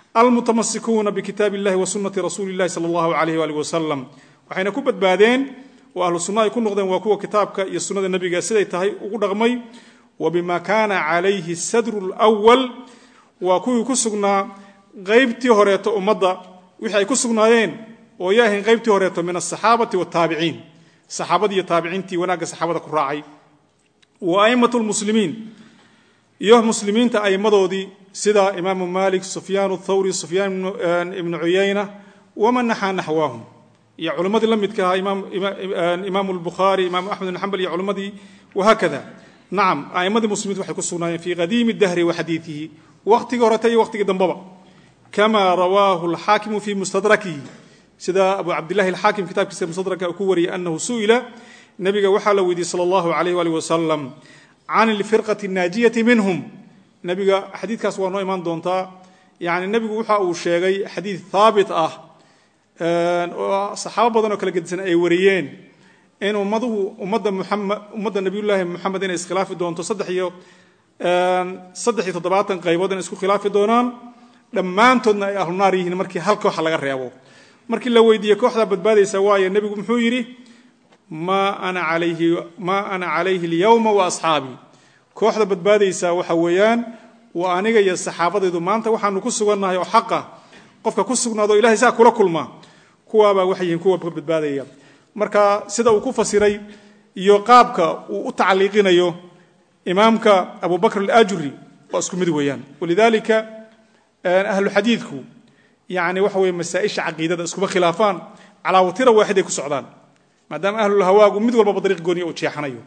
almutamasikuuna bikitaab illahi wa sunnati rasuuli illahi sala allahu alayh waalih wasalam waxayna ku badbaadeen oo ahlu sunna ay ku noqdeen waa kuwa kitaabka iyo sunnada nebiga siday tahay ugu dhaqmay wa bima kaana calayhi sadru lwal waa kuwii ku sugnaa qaybtii horeeto ummadda wixii ay ku sugnaayeen oo yaahayn qaybtii horeeto min asaxaabati wataabiciin saxaabadii iyo taabiciintii wanaagga saxaabada ku raacay wa a'immatu lmuslimiin iyo muslimiinta a'immadoodii sida imaamu malik sufyaan thawri sufyaan ibnu cuyayna waman naxaa naxwaahum iyo culimmadii la midka ahaa imaamu lbukhaari imaamu axmed ibn xambal iyo culimmadii wahaakada nacam a'immadii muslimiinta waxay ku sugnaayeen fii qadiimi dahri wa xadiidihi waqtigii horeta iyo waqtigii dambaba kama rawaahu alxaakimu fii mustadrakihi sida abu cabdillahi alxaakim kitaabkiisa mustadraka uu ku wariyay annahu su'ila nebiga waxaa la weydiiyey sala allahu alayh waalih wasalam can alfirqati naajiyati minhum nebiga xadiidkaas waa noo imaan doontaa yani nebigu waxa uu sheegay xadiid haabit ah oo saxaabo badan oo kala gedisan ay wariyeen in ummaduhu ummadda muxamed ummadda nabiyullaahi moxamed inay iskhilaafi doonto saddex iyo saddex iyo toddobaatan qaybood inay isku khilaafi doonaan dhammaantoodna ay ahlu naar yihiin markii hal kooxa laga reebo markii la weydiiyey kooxdaa badbaadaysa waayo nebigu muxuu yidhi maa ana alayhi maa ana calayhi alyawma wa asxaabii kooxda badbaadaysa waxa weeyaan waa aniga iyo saxaabadaydu maanta waxaanu ku sugannahay oo xaqa qofka ku sugnaado ilahay saa kula kulma kuwaabaa waxay yihiin kuwa ka badbaadaya marka sida uu ku fasiray iyo qaabka uu u tacliiqinayo imaamka abu bakr alajuri waa isku mid weeyaan walidalika ahlu xadiidku yani waxa weye masaaisha caqiidada iskuma khilaafaan calaa watira waaxiday ku socdaan maadaama ahlulhawaagu mid walbaba dariiq gooniya uu jeexanayo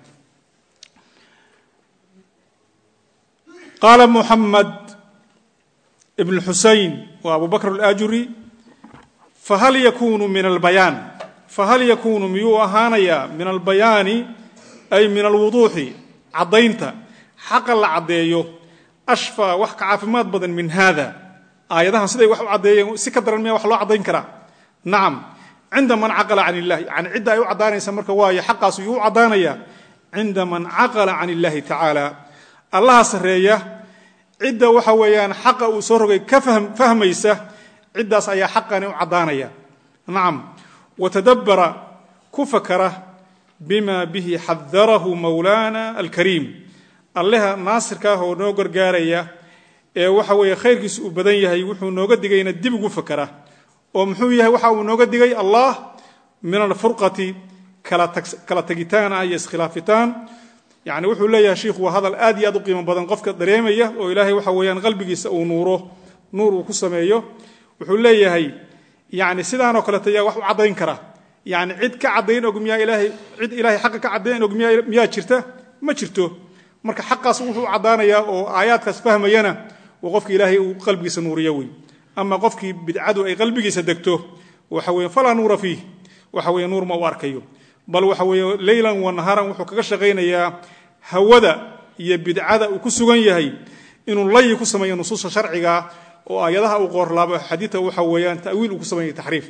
qaala muxamed ibn xusayn wa abu bakr alajuri fahal yakunu min albayaan fahal yakunu miyuu ahaanayaa min albayaani ay min alwuduuxi caddaynta xaqa la caddeeyo ashfaa wax ka caafimaad badan min hada aayadahan siday wax u caddeeyeen si ka daran miya wax loo caddayn karaa nacam cinda man caqala can illahi yani cidda ay u caddaanaysa marka waayo xaqaas yuu u caddaanayaa cinda man caqala can illahi tacaala allaha sarreeya cidda waxa weeyaan xaqa uu soo rogay ka fahmaysa ciddaas ayaa xaqani u caddaanaya nacam watadabbara ku fakara bima bihi xadarahu mawlaana alkariim alleha naasirka ah oo noo gargaaraya ee waxa weeye khayrkiisu uu badan yahay wuxuu nooga digayna dib ugu fakara oo muxuu yahay waxa uu nooga digay allah min alfurqati kala tagitaan ah iyo iskhilaafitaan yani wuxuu leeyahay shiikhu waa hadal aad iyo aad u qiimo badan qofka dareemaya oo ilaahay waxa weeyaan qalbigiisa uu nuuro nuur uu ku sameeyo wuxuu leeyahay yani sidaanoo kaleeto yaa wax u caddayn kara yani cid ka caddayn og miyaa ilaahay cid ilaahay xaqa ka caddayn og miyaa miyaa jirta ma jirto marka xaqaas wuxuu caddaanayaa oo aayaadkaas fahmayana waa qofki ilaahay uu qalbigiisa nuuriyo wey ama qofkii bidcadu ay qalbigiisa degto waxa weye falaa nuura fiih waxa weye nuur ma u arkayo bal waxa weeye leylan wa naharan wuxuu kaga shaqaynayaa hawada iyo bidcada uu ku sugan yahay inuu layi ku sameeyo nusuusta sharciga oo aayadaha uu qoorlaabo xadiidka waxa weeyaan ta'wiil uu ku sameeya taxriif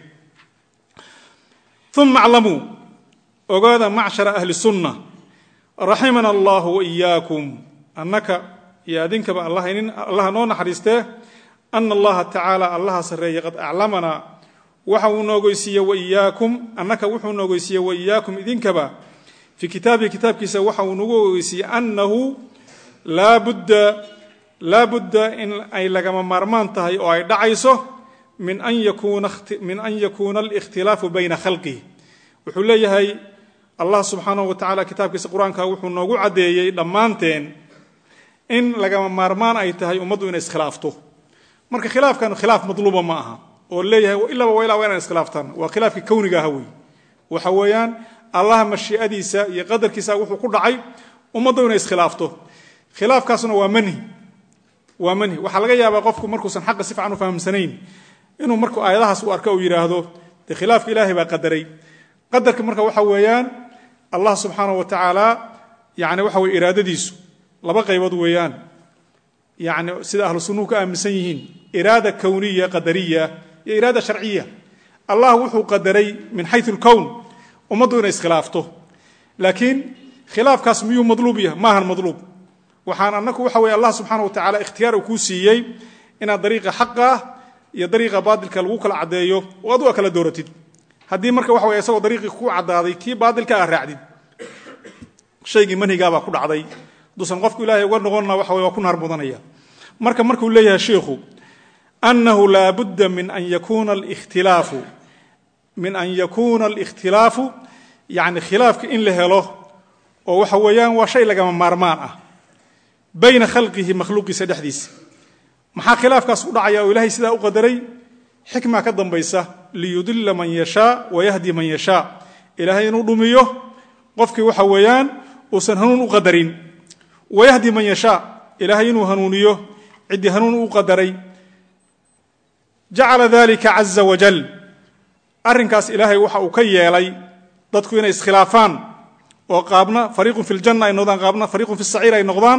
uma aclamuu ogaada macshara ahli sunna raximana allahu waiyaakum annaka iyo adinkaba allaha noo naxariistee ana allaha tacaala allaha sarreeye qad aclamanaa waxa uu noogoysiiye waiyaakum annaka wuxuu noogoysiiye waiyaakum idinkaba fii kitaabihi kitaabkiisa waxa uu nagu ogeysiiyey annahu laa budda laa budda in ay lagama maarmaan tahay oo ay dhacayso min an yakuuna alikhtilaafu bayna khalqihi wuxuu leeyahay allah subxaanahu wa tacala kitaabkiisa qur-aanka wuxuu noogu caddeeyey dhammaanteen in lagama maarmaan ay tahay ummaddu inay iskhilaafto marka khilaafkan khilaaf madluuba ma aha oo leeyahay ilaaba wa ilaa waa inaan iskhilaaftaan waa khilaafkii kowniga aha wey waxa weeyaan allah mashii'adiisa iyo qadarkiisa wuxuu ku dhacay ummaddu inay iskhilaafto khilaafkaasna waa manhi waa manhi waxaa laga yaabaa qofku markuusan xaqa si fican u fahamsanayn inuu markuu aayadahaas u arka uu yidhaahdo dee khilaafka ilaahay baa qadaray qadarka marka waxa weeyaan allah subxaanahu wa tacaala yani waxa weye iraadadiisu laba qaybood weeyaan yani sida ahlu sunnuhu ka aaminsan yihiin iraada kowniya qadariya iyo iraada sharciya allah wuxuu qadaray min xayu lkown ummaddu inay iskhilaafto laakiin khilaafkaas miyuu madluub yahay maahan madluub waxaan annaku waxa weye allah subxaana wa tacala ikhtiyaar uu kuu siiyey inaad dariiqa xaqa ah iyo dariiqa baadilka lagu kala caddeeyo oo adu a kala dooratid haddii marka waxa way isagoo dariiqii ku caddaaday kii baadilka a raacdid shaygii manhigaabaa ku dhacday haduusan qofku ilaahay uga noqonna waxa way waa ku naar mudanaya marka markuu leeyahay sheikhu annahu laa budda min an yakuna alikhtilaafu min an yakuuna alikhtilaafu yacni khilaafka in la helo oo waxa weeyaan waa shay lagama maarmaan ah bayna khalqihi makhluuqiisa dhexdiisa maxaa khilaafkaas u dhacaya oo ilaahay sidaa u qadaray xikmaa ka dambaysa liyudila man yashaa wayahdi man yashaa ilaahay inuu dhumiyo qofkii waxa weeyaan uusan hanuun u qadarin wayahdi man yashaa ilaahay inuu hanuuniyo ciddii hanuun u qadaray jacala dalika caza wajal arrinkaas ilaahay waxa uu ka yeelay dadku inay iskhilaafaan oo qaabna fariiqun fi ljanna ay noqdaan qaabna fariiqun fi saciir ay noqdaan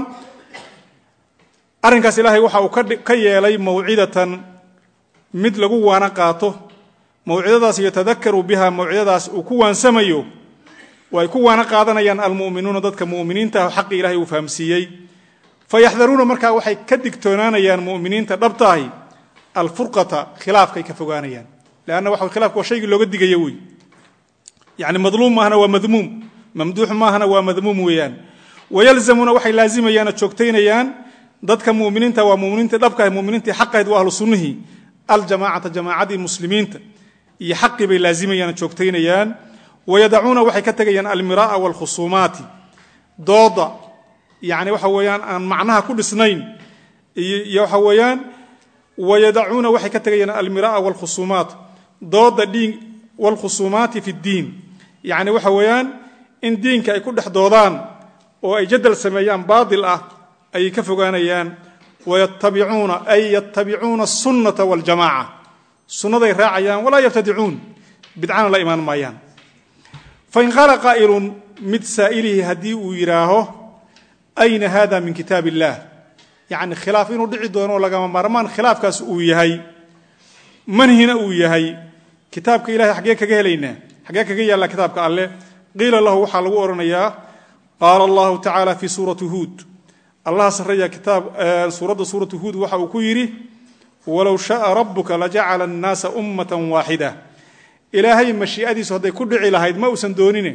arrinkaas ilaahay waxa uu ka yeelay mawcidatan mid lagu waana qaato mawcidadaas yatadakaru biha mawcidadaas uu ku waansamayo oo ay ku waana qaadanayaan almu'minuuna dadka mu'miniinta ah xaqii ilahay uu fahamsiiyey fayaxdaruuna markaa waxay ka digtoonaanayaan mu'miniinta dhabtaahi alfurqata khilaafkay ka fogaanayaan leanna waxa khilafka waa shaygii looga digaya wey yani madluum maahana waa madmuum mamduux maahana waa madmuum weeyaan wayalzamuuna waxay laazimayaan oo joogtaynayaan dadka muminiinta waa muminiintii dhabkaah muminiintii xaqahayd waa ahlu sunnihii aljamaacata jamaacadii muslimiinta iyo xaqii bay laazimayaan oo joogtaynayaan wayadacuuna waxay ka tegayaan almira'a waalkhusuumaati dooda yani waxa weeyaan aan macnaha ku dhisnayn iyo waxa weeyaan wayadacuuna waxay ka tegayaan almira'a waalkhusuumaat dooda dhiin waalkhusuumaati fi ddiin yacni waxa weeyaan in diinka ay ku dhex doodaan oo ay jadal sameeyaan baatil ah ayay ka fogaanayaan wayatabicuuna ay yatabicuuna asunnata waljamaaca sunnaday raacayaan walaa yabtadicuun bidcana la imaan maayaan fain qaala qaa'ilun mid saa'ilihi haddii uu yidhaaho ayna hada min kitaab illaah yacni khilaaf inuu dhici doono oo lagama maarmaan khilaafkaas uu yahay manhina uu yahay kitaabka ilahay xaggee kaga helaynaa xaggee kaga yaallaa kitaabka alleh qiila lahu waxaa lagu odhanayaa qaala allahu tacaala fii suurati huud allaha sarreeya kitaab suuradda suuratu huud waxa uu ku yidhi walow shaaa rabbuka lajacala annaasa ummatan waaxida ilaahay mashii'adiisu hadday ku dhici lahayd ma uusan doonine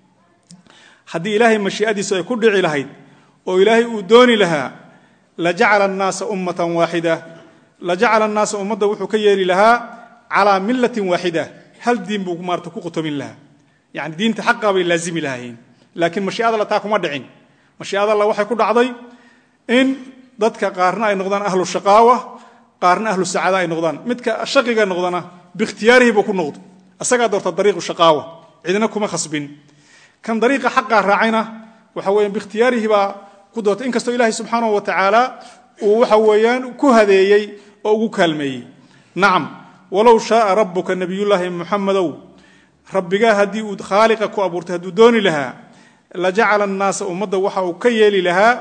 haddii ilaahay mashii'adiisu ay ku dhici lahayd oo ilaahay uu dooni lahaa lajacala annaasa ummatan waaxida lajacala annaasa ummadda wuxuu ka yeeli lahaa calaa millatin waaxida hal diin buu maarata ku qutomin lahaa yacni diinta xaqaa bay laazimi lahaayeen laakiin mashii'ada alla taa kuma dhicin mashii'ada alla waxay ku dhacday in dadka qaarna ay noqdaan ahlu shaqaawa qaarna ahlu sacaada ay noqdaan midka shaqiga noqdana biikhtiyaarihi buu ku noqdo asagaa doorta dariiqu shaqaawa cidina kuma khasbin kan dariiqa xaqaa raacayna waxa weeyaan biikhtiyaarihi baa ku doortay inkastoo ilaahay subxaanahu wa tacaala uu waxa weeyaan ku hadeeyey oo ugu kaalmeeyey nacam walow shaaa rabbuka nabiyullaahi muxamedow rabbigaa haddii uu khaaliqa ku abuurtay hadduu dooni lahaa lajacala annaasa ummadda waxa uu ka yeeli lahaa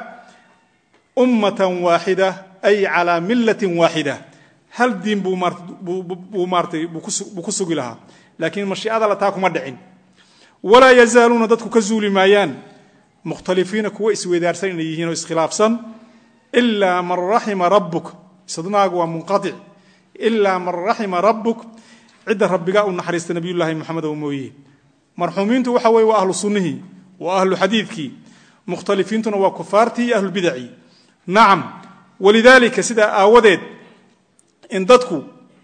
ummatan waaxida ay calaa millatin waaxida hal diin buu maaratay buu ku sugi lahaa laakiin mashii'ada la taa kuma dhicin walaa yazaaluuna dadku ka zuuli maayaan mukhtalifiina kuwa isweydaarsan inay yihiin oo iskhilaafsan ilaa man raxima rabbuk isnaagu waa munqaic ilaa man raxima rabbuk cidda rabbigaa u naxariista nabiyullaahi moxamedow mooye marxuumiintu waxa weye waa ahlu sunnihii waa ahlu xadiidkii mukhtalifiintuna waa kufaartii iyo ahlulbidacii nacam walidaalika sidaa aawadeed in dadku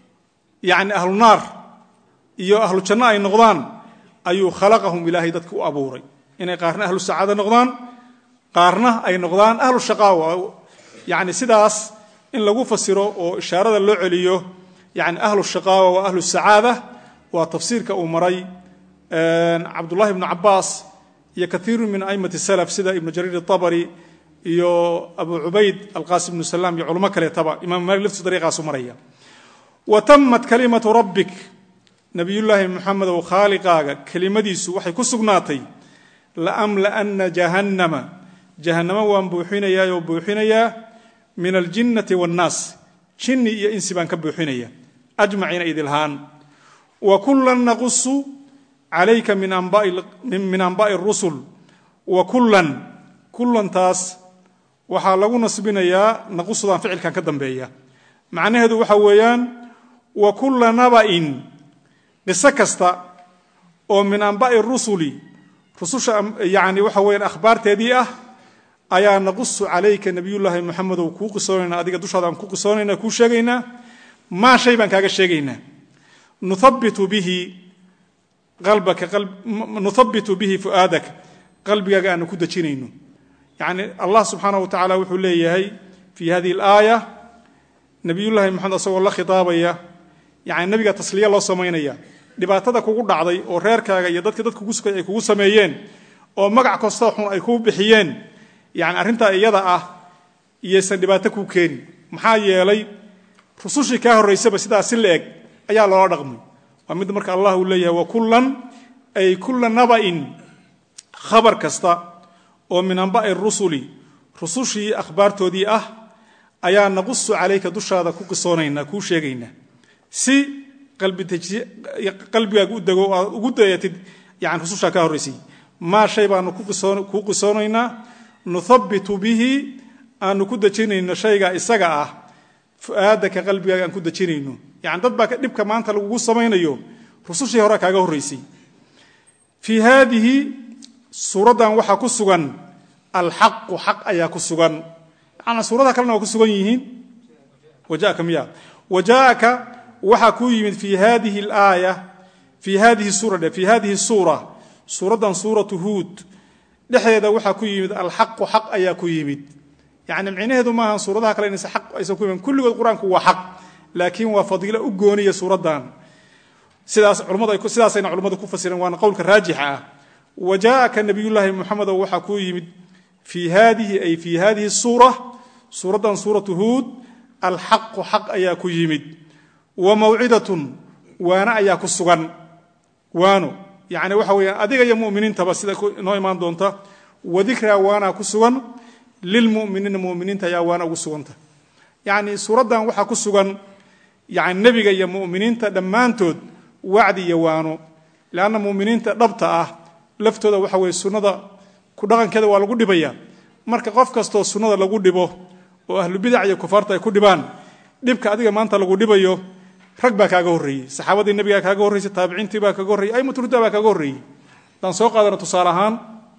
yacni ahlu naar iyo ahlu janno ay noqdaan ayuu khalaqahum ilaahay dadka u abuuray inay qaarna ahlu sacaada noqdaan qaarna ay noqdaan ahlu shaqaawa yacni sidaas in lagu fasiro oo ishaarada loo celiyo yani ahlu shaqaawa waa ahlu sacaada waa tafsiirka uu maray cabdullahi ibnu cabaas iyo kaiiru min aimati salaf sida ibnu jariir abari iyo abu cubayd alqasim ibnu salaam iyo culamo kaleetaba imam maalik laftiisu dariiqaasu maraya wa tamat kalimatu rabbik nabiyullaahi muxamedow khaaliqaaga kelimadiisu waxay ku sugnaatay laamla'ana jahannama jahannama waan buuxinayaayoo buuxinayaa min aljinnati waannaas jinni iyo insi baan ka buuxinaya ajmaciina idilhaan wa kullan naqusu calayka min anbaa'i rusul wa kullan kullantaas waxaa lagu nasbinayaa naqusudaan ficilkan ka dambeeya macnaheedu waxa weeyaan wa kulla naba'in qiso kasta oo min anba'i rusuli rususha yani waxa weeyaan akhbaarteedii ah ayaa naqusu calayka nabiyullaahi moxamedow kuu qisoonaynaa adiga dushaadaan ku qisoonaynaa kuu sheegaynaa maa shay baan kaaga sheegaynaa nuhabitu bihi qalbaka nuhabitu bihi fu'aadaka qalbigaaga aanu ku dejinayno yacni allah subxaanahu wa tacaala wuxuu leeyahay fii hadihi alaaya nabiyullaahi moxamed asagoo la khitaabaya yani nebiga tasliya loo samaynaya dhibaatada kugu dhacday oo reerkaaga iyo dadka dadka kusukay ay kugu sameeyeen oo magac kastoo xun ay kuu bixiyeen yani arrintaa iyada ah iyaysan dhibaato kuu keeni maxaa yeelay rusushii kaa horraysaba sidaa si la eg ayaa loola dhaqmay waa mid marka allah uu leeyahay wa kullan ay kulla naba'in khabar kasta oo min anba'i rusuli rusushii akhbaartoodii ah ayaa naqusu calayka dushaada ku qisoonaynaa kuu sheegaynaa si qalbigaaga u dego aad ugu dayatid yani rusushaa ka horraysay maa shay baanu kuu qisoonaynaa nuhabitu bihi aanu ku dejinayno shayga isaga ah fu'aadaka qalbigaaga aan ku dejinayno yani dad baa dhibka maanta lagugu samaynayo rusushii hore kaaga horraysay fii haadihi suuraddan waxaa ku sugan alxaqu xaq ayaa ku sugan yani suuradaha kalena waa ku sugan yihiin wajaaka miya wajaaka waxaa kuu yimid fii hadihi alaaya fii hadihi suura fii hadihi suura suuraddan suuratu huud dhexdeeda waxaa ku yimid alxaqu xaq ayaa ku yimid yani micnaheedu maaha suuradaha kale inaysa aq aysan ku yimin kulligood qur-aanku waa xaq laakiin waa fadiilo u gooniya suuraddan sidaas culamadu sidaasayna culimmadu ku fasireen waana qowlka raajixa ah wa jaa'aka nabiyullaahi moxamedo waxaa kuu yimid fii hadihi ay fii hadihi suura suuraddan suuratu huud alxaqu xaq ayaa ku yimid wa mawcidatun waano ayaa ku sugan waano yani waxa weeyaan adiga iyo muminiintaba sida inoo imaan doonta wadikraa waanaa ku sugan lilmuminiina muminiinta ayaa waana ugu suganta yani suuraddan waxaa ku sugan yani nebiga iyo muminiinta dhammaantood wacdi iyo waano leanna muminiinta dhabta ah laftooda waxa weye sunnada ku dhaqankeeda waa lagu dhibaya marka qof kastoo sunnada lagu dhibo oo ahlubidac iyo kufaarta ay ku dhibaan dhibka adiga maanta lagu dhibayo rag baa kaaga horreeyey saxaabadii nebigaa kaaga horreysay taabiciintii baa kaaga horreyey aymatulhuda baa kaaga horreeyey haddaan soo qaadano tusaale ahaan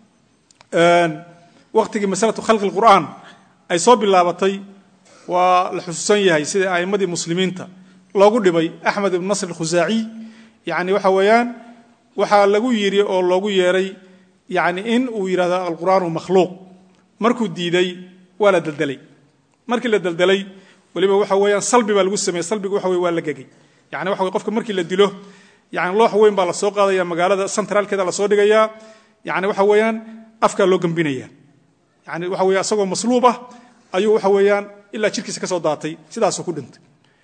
waqtigii masalatu khalqi lqur'aan ay soo bilaabatay waa la xusuusan yahay sida a'immadii muslimiinta loogu dhibay axmed ibn nasr alkhusaaciy yani waxa weeyaan waxaa lagu yidhi oo loogu yeeray yani in uu yidhahdo alqur'aanu makhluuq markuu diiday waa la deldelay markii la deldelay weliba waxa weeyaan salbi baa lagu sameeyey salbiga waxa weye waa la gegay yani waxa weye qofka markii la dilo yani loox weyn baa la soo qaadaya magaalada centraalkeeda lasoo dhigayaa yani waxa weeyaan afkaa loo gembinaya yani waxa weye asagoo masluub ah ayuu waxa weeyaan ilaa jirkiisa ka soo daatay sidaasuu ku dhintay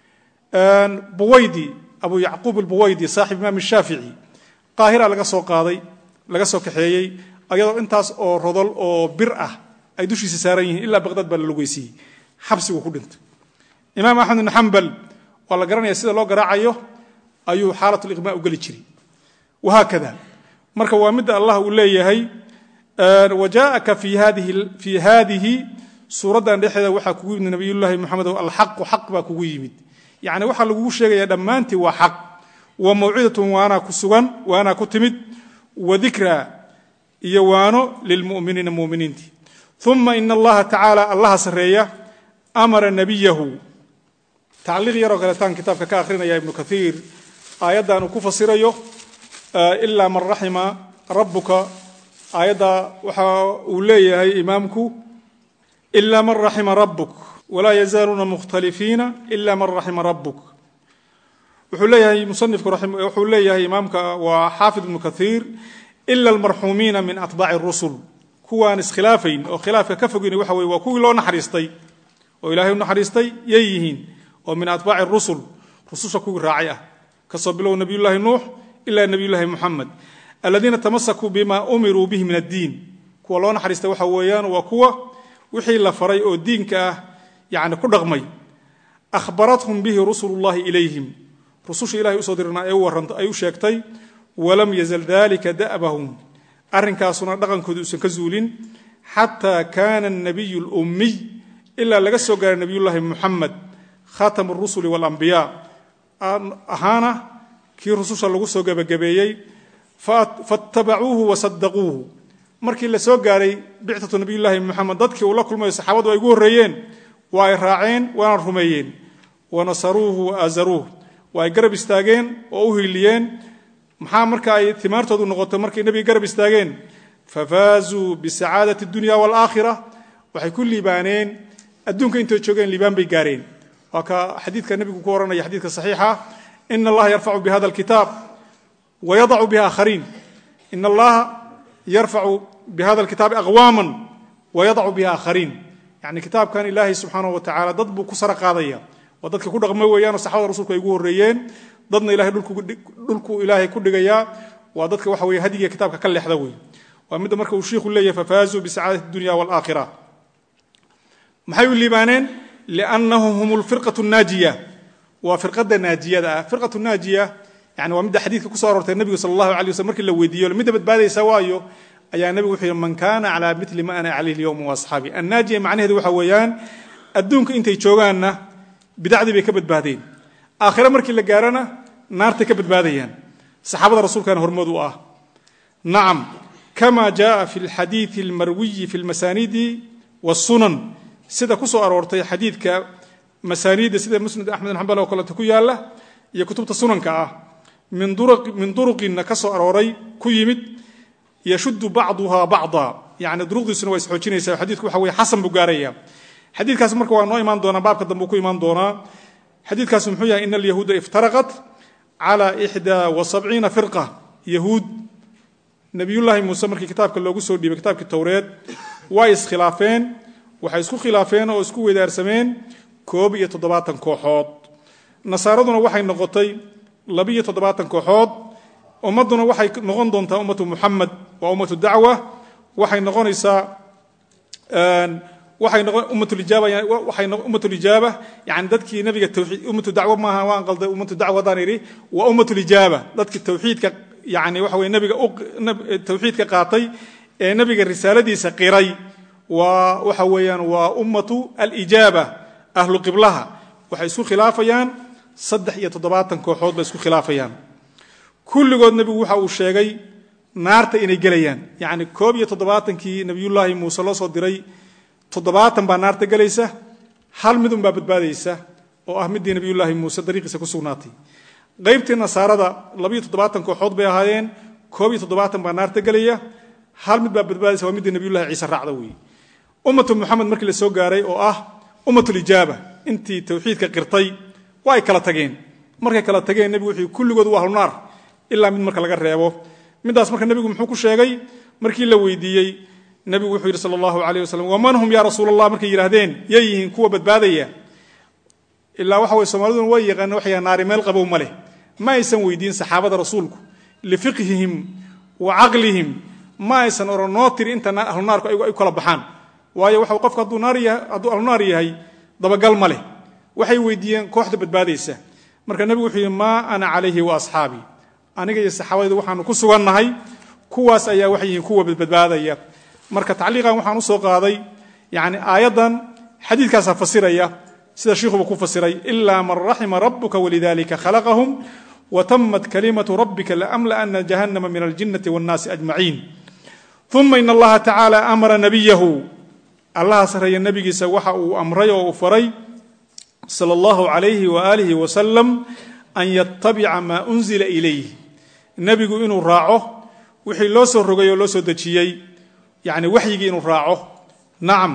buwaydi abu yacquub albuwaydi saaxib imaam shaafici qaahira laga soo qaaday laga soo kaxeeyey ayadoo intaas oo rodol oo bir ah ay dushiisa saaran yihiin ilaa baqdad baa la lugeysiiyey xabsiguu ku dhintay imaam axmed ibn xambal waa la garanaya sida loo garaacayo ayuu xaalat liqmaa u geli jiray wahaakada marka waa midda allah uu leeyahay wa jaaaka fii haadihi suuraddan dhexeeda waxaa kugu yimid nabiyullaahi moxamedow alxaqu xaq baa kugu yimid yacni waxaa lagugu sheegaya dhammaantii waa xaq wa mawcidatun waanaa ku sugan waanaa ku timid wa dikraa iyo waano lilmu'miniina muminiintii uma ina allaha tacaala allaha sarreeya amara nabiyahu tacliiq yaroo kaleetaan kitaabka ka akhrinaya ibnu kaiir aayaddan uu ku fasirayo ilaa man raxima rabbuka aayadda waxa uu leeyahay imaamku ila man raxima rabbuk walaa yazaaluuna mukhtalifiina ila man raxima rabbuk wuxuu leeyahay musanifku wuxuu leeyahay imaamka waa xaafid ibnu kaiir ila almarxuumiina min atbaaci rusul kuwaan iskhilaafayn oo khilaafka ka fogeyn waxa weye waa kuwii loo naxariistay oo ilaahay u naxariistay yay yihiin oo min atbaaci rusul rususha kuwii raacay ah kasoo bilow nabiyullaahi nuux ila nabiyullaahi muxamed aladiina tamasakuu bima umiruu bihi min addiin kuwa loo naxariistay waxa weeyaan waa kuwa wixii la faray oo diinka ah yani ku dhaqmay ahbarathum bihi rusulu llahi ilayhim rususha ilahay usoo dirnaa ee u warranta ay u sheegtay walam yazal dalika da'bahum arrinkaasuna dhaqankooda uusan ka zuulin xataa kaana anabiyu lummiy ilaa laga soo gaaray nabiyullaahi muxamed khatamu rusuli walambiyaa ahaana kii rususha lagu soo gebagabeeyey faatabacuuhu wasadaquuhu markii la soo gaaray bicatu nabiyullaahi moxamed dadkii uu la kulmayo saxaabadu ay ugu horreeyeen waa ay raaceen waana rumeeyeen wanasaruuhu wa aazaruuh waa ay garab istaageen oo u hiiliyeen maxaa marka ay timaartoodu noqotay markay nebiga garab istaageen fafaazuu bisacaadati dunya waalaakhira waxay ku liibaaneen adduunka intay joogeen liibaan bay gaareen waa ka xadiidka nebigu ku ohanaya xadiidka saxiixa ina allaha yarfacu bihada alkitaab wayadacu bihi aakhariin ina allaha yarfacu bihada alkitaabi aqwaaman wayadacu bihi aakhariin yani kitaabkan ilaahay subxaanahu wa tacala dad buu ku sara qaadaya waa dadka ku dhaqmo weeyaanoo saxabada rasulku ay ugu horreeyeen dadna ilahay dhulku ilaahay ku dhigayaa waa dadka waxa weye hadiga kitaabka ka leexda wey waa midda marka uu shiiku leeyahay fafaazuu bisacaadati dunya waalaakhira maxay u liibaaneen liannahum hum lfirqatu naajiya waa firqada naajiyada ah firqatu naajiya yani waa midda xadiidka kuso aroortay nebigu sala allahu alay waslm markii la weydiiyo midda badbaadaysa waayo ayaa nebigu wuxuu yihi man kana calaa mili ma ana calayh lyowma waasxaabi annaajiya macnaheedu waxa weeyaan adduunka intay joogaanna bidacdii bay ka badbaadeen aakhire markii la gaarana naartay ka badbaadayaan saxaabada rasuulkana hormood u ah nacam kama jaءa fi اlxadiiثi اlmarwiyi fi اlmasanidi wالsunan sida ku soo aroortay xadiidka masaaniidda sida musnad axmed bin xambal oo kaleeto ku yaala iyo kutubta sunanka ah min duruqina ka soo arooray ku yimid yashudu bacduha bacda yani duruqdiisuna waa isxoojinaysa xadiidku waxa weye xasan buu gaaraya xadiidkaas marka waa noo imaan doonaa baabka dambe uu ku imaan doonaa xadiidkaas muxuu yahay ina alyahuuda iftaraqat cala ixdaa wa sabciina firqa yahuud nabiyullaahi muuse markii kitaabka loogu soo dhiibay kitaabkii towreed way iskhilaafeen waxay isku khilaafeen oo isku wedaarsameen koob iyo toddobaatan kooxood nasaaraduna waxay noqotay labiyo toddobaatan kooxood ummadduna waxay noqon doontaa ummatu muxamed waa ummatu dacwa waxay noqonaysaa waxay noqon ummatulijaaba waxay ummatulijaaba yani dadkii nabiga tawxiid ummatu dacwo maaha waan qalday ummatu dacwo haddaan idhi waa ummatulijaaba dadkii tawxiidka yani waxa weye nabiga tawxiidka qaatay ee nabiga risaaladiisa qiray waa waxa weeyaan waa ummatu alijaaba ahlu qiblaha waxay isku khilaafayaan saddex iyo toddobaatan kooxood bay isku khilaafayaan kulligood nebigu waxa uu sheegay naarta inay gelayaan yacni koob iyo toddobaatankii nebiyullaahi muuse loo soo diray toddobaatan baa naarta gelaysa hal midun baa badbaadaysa oo ah middii nebiyullaahi muuse dariiqiisa ku sugnaatay qaybtii nasaarada labiyo toddobaatan kooxood bay ahaayeen koob iyo toddobaatan baa naarta gelaya hal mid baa badbaadaysa waa middii nebiyullahi ciise raacda weeye ummatu muxamed markii la soo gaaray oo ah ummatulijaaba intii tawxiidka qirtay waa ay kala tageen markay kala tageen nebigu wuxuu kulligood waa ahlunaar ilaa mid marka laga reebo middaas marka nebigu muxuu ku sheegay markii la weydiiyey nebigu wuxuu yidhi sala allahu alayh wasalam waman hum yaa rasuul allah markay yidhaahdeen yay yihiin kuwa badbaadaya ilaa waxa weye soomaaliduna way yaqaana waxay naari meel qabow ma leh ma aysan weydiin saxaabada rasuulku lifiqhihim wa caqlihim ma aysan oran noo tiri inta ahlunaarku ay kala baxaan waayo waxa qofka hadduu ahlunaar yahay dabagal ma leh waxay weydiiyeen kooxda badbaadaysa marka nebigu wuxuu yidhi maa ana calayhi wa asxaabii aniga iyo saxaabadaydu waxaanu ku sugannahay kuwaas ayaa waxay yihiin kuwa badbaadaya marka tacliiqan waxaan usoo qaaday yani aayaddan xadiidkaasaa fasiraya sida shiikhuba ku fasiray ilaa man raxima rabuka walidalika khalaqahum watamat kalimatu rabbika laamlaana jahannama min aljinnati wannaasi ajmaciin uma in allaha tacaala amara nabiyahu allaha sarreeya nebigiisa waxa uu amray oo uu faray sala allahu calayhi waaalihi wasalam an yatabica maa unzila ilayh nebigu inuu raaco wixii loo soo rogay oo loo soo dejiyey yani waxyigii inuu raaco nacam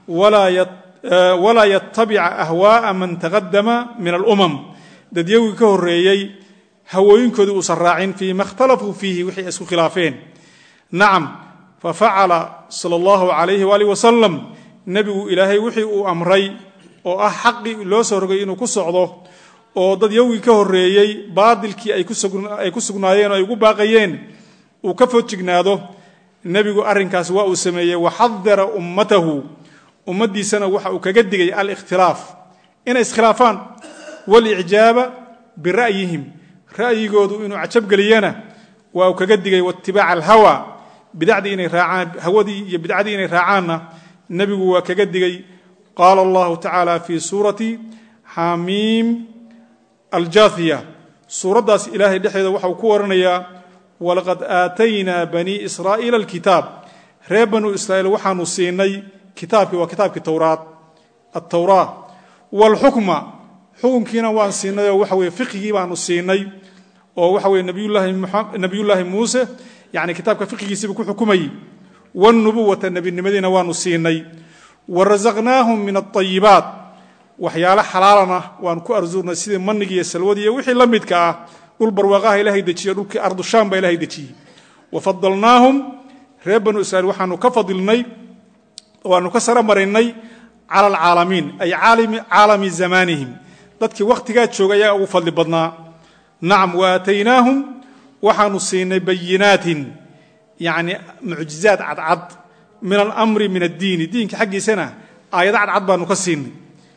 walaa yatabica ahwaaa man taqadama min alumam dadyagii ka horeeyey hawooyinkoodii uusan raacin fii ma ikhtalafuu fiihi wixii ay isku khilaafeen nacam fafacala sala allahu calayhi waaalih wasalam nebigu ilaahay wixii uu amray oo ah xaqii loo soo rogay inuu ku socdo oo dad yowgii ka horeeyey baadilkii ay ku sugnaayeen oo ay ugu baaqayeen uu ka fojignaado nebigu arrinkaas waa uu sameeyey waxadara ummatahu ummaddiisana waxa uu kaga digay alikhtilaaf inay iskhilaafaan walicjaaba bira'yihim ra'yigoodu inuu cajabgeliyana waa uu kaga digay waitibaaca alhawa bidacdii inay raacaan hawadii iyo bidcadii inay raacaanna nebigu waa kaga digay qaala allahu tacaala fii suurati xamiim aljaathiya suuraddaas ilaahay dhexdeeda waxa uu ku waranayaa walaqad aataynaa banii israa'iila alkitaab reer banuu israa'iil waxaanu siinay kitaabkii waa kitaabkii towraad altawraa waalxukma xukunkiina waan siinay oo waxa weye fiqigii baanu siinay oo waxa weye nabiyullaahi muuse yani kitaabka fiqigiisiiba ku xukumayey wاnubuwata nebinimadiina waanu siinay warazaqnaahum min aطayibaat waxyaalo xalaalana waanu ku arsuurnay sidii manigi iyo salwadii iyo wixii la midka ah dhul barwaaqaha ilahay dejiye dhulkii ardushaan baa ilahay dejiyey wafadalnaahum reer banu israiil waxaanu ka fadilnay waanu ka sara marinay cala alcaalamiin ay caalami zamaanihim dadkii wakhtigaa jooga ayaa ugu fadli badnaa nacam waataynaahum waxaanu siinay bayinaatin yani mucjizaad cadcad min alamri min addiini diinka xaggiisana aayado cadcad baanu ka siinay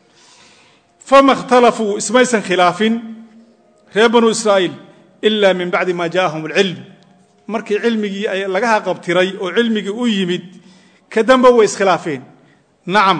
fama اkhtalafuu ismaysan khilaafin reer banu israa'iil ila min bacdi ma jaaahum اlcilm markii cilmigii ay laga haqabtiray oo cilmigii u yimid ka damba way iskhilaafeen nacam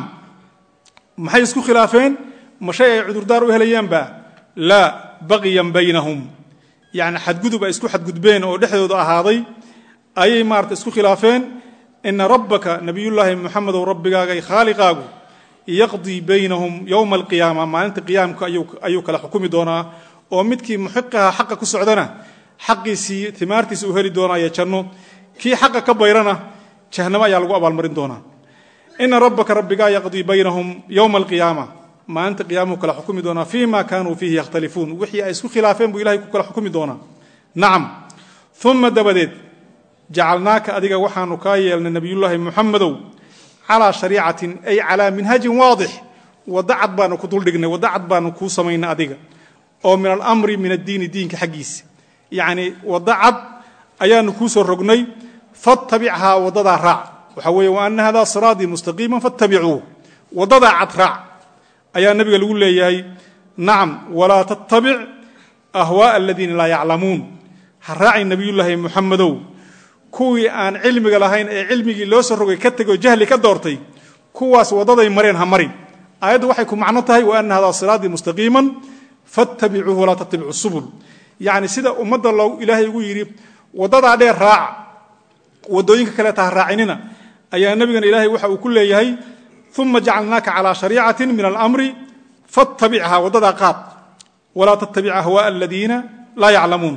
maxay isku khilaafeen ma shay ay cudurdaar u helayaanba laa baqiyan baynahum yani xadgudub ay isku xadgudbeen oo dhexdooda ahaaday ayay maarata isku khilaafeen ina rabbaka nabiyullaahi muxamedow rabbigaaga khaaliqaagu yaqdii baynahum yowma alqiyaama maalinta qiyaamka ayuu kala xukumi doonaa oo midkii muxiqaha xaqa ku socdana xaqiisii timaartiisa uu heli doonaayo janno kii xaqa ka bayrana jahnamo ayaa lagu abaalmarin doonaa ina rabbaka rabbigaa yaqdii baynahum yowma alqiyaama maalinta qiyaamuhu kala xukumi doonaa fii ma kaanuu fiihi yakhtalifuun wixii ay isku khilaafeen buu ilahay ku kala xukumi doonaa nacam uma dabadeed jacalnaaka adiga waxaanu kaa yeelnay nabiyullaahi muxamedow calaa shariicatin ay calaa minhajin waadix wadda cad baanu ku duldhignay wadda cad baanu kuu samaynay adiga oo min alamri min addiini diinka xaggiisa yacnii wadda cad ayaanu kuu soo rognay fatabichaa waddadaa raac waxaa weeye wa ana hada siraatii mustaqiima fatabicuu waddadaa cad raac ayaa nabiga lagu leeyahay nacam walaa tattabic ahwaaa aladiina laa yaclamuun ha raacay nabiyullaahi muxamedow kuwii aan cilmiga lahayn ee cilmigii loo soo rogay ka tegoo jahli ka doortay kuwaas waddaday mareen ha marin aayaddu waxay ku macno tahay wa ana hadaa siraatii mustaqiiman fattabicuuhu walaa tattabicu subul yacni sida ummadda loo ilaahay ugu yidhi waddadaa dheer raaca waddooyinka kaleeta ha raacinina ayaa nebigana ilaahay waxa uu ku leeyahay uma jacalnaaka calaa shariicatin min alamri fatabichaa waddadaa qaad walaa tattabic ahwaaa aladiina laa yaclamuun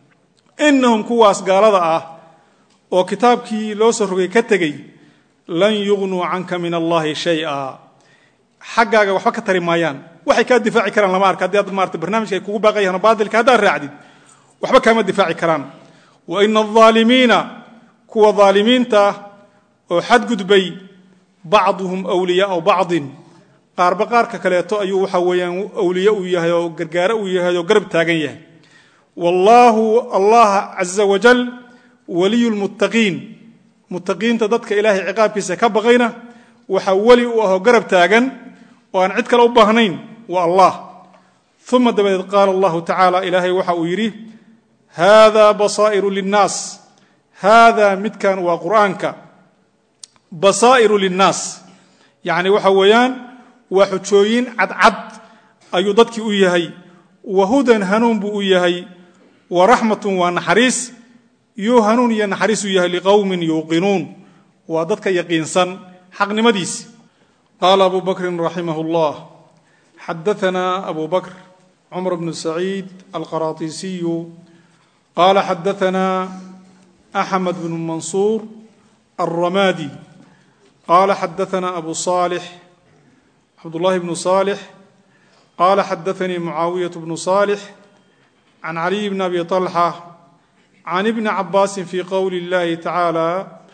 inahum kuwaas gaalada ah oo kitaabkii loo soo rogay ka tegey lan yugnuu canka min allahi shaya xaggaaga waxba ka tari maayaan waxay kaa difaaci karaan lama arka haddii aad maarata barnamijka ay kugu baaqayaan baadilka haddaad raacdid waxba kaama difaaci karaan wa ina alظaalimiina kuwa dhaalimiinta oo xadgudbay bacduhum wliyaau bacdin qaarba qaarka kaleeto ayuu waxa weeyaan awliye uu yahay oo gargaaro uu yahay oo garab taagan yahay wallaahu allah caza wajal waliyu lmuttaqiin muttaqiinta dadka ilaahay ciqaabkiisa ka baqayna waxaa weli u ahoo garab taagan oo aan cid kale u baahnayn waa allah uma dabadeed qaala allahu tacaala ilaahay waxa uu yidhi haada basaa'iru linnaas haada midkan waa qur'aanka basaa'iru linnaas yacni waxa weeyaan waa xujooyin cadcad ayuu dadkii u yahay wa hudan hanuun buu u yahay wa raxmatun waa naxariis yuu hanuun iyo naxariis u yahay liqowmin yuuqinuun waa dadka yaqiinsan xaqnimadiisi qaala abu bakrin raximah اllah xadaana abu bakr cumar bnu saciid alqaraطisiyu qaala xadaana axmed bnu mansuur alramadi qaala xadaana abu صaalix cabdullahi bnu صaalix qaala xadaanii mucaawiyaة bnu صaalix can caliy bn abi طalxa can ibni cabaasin fi qowli اllahi tacaala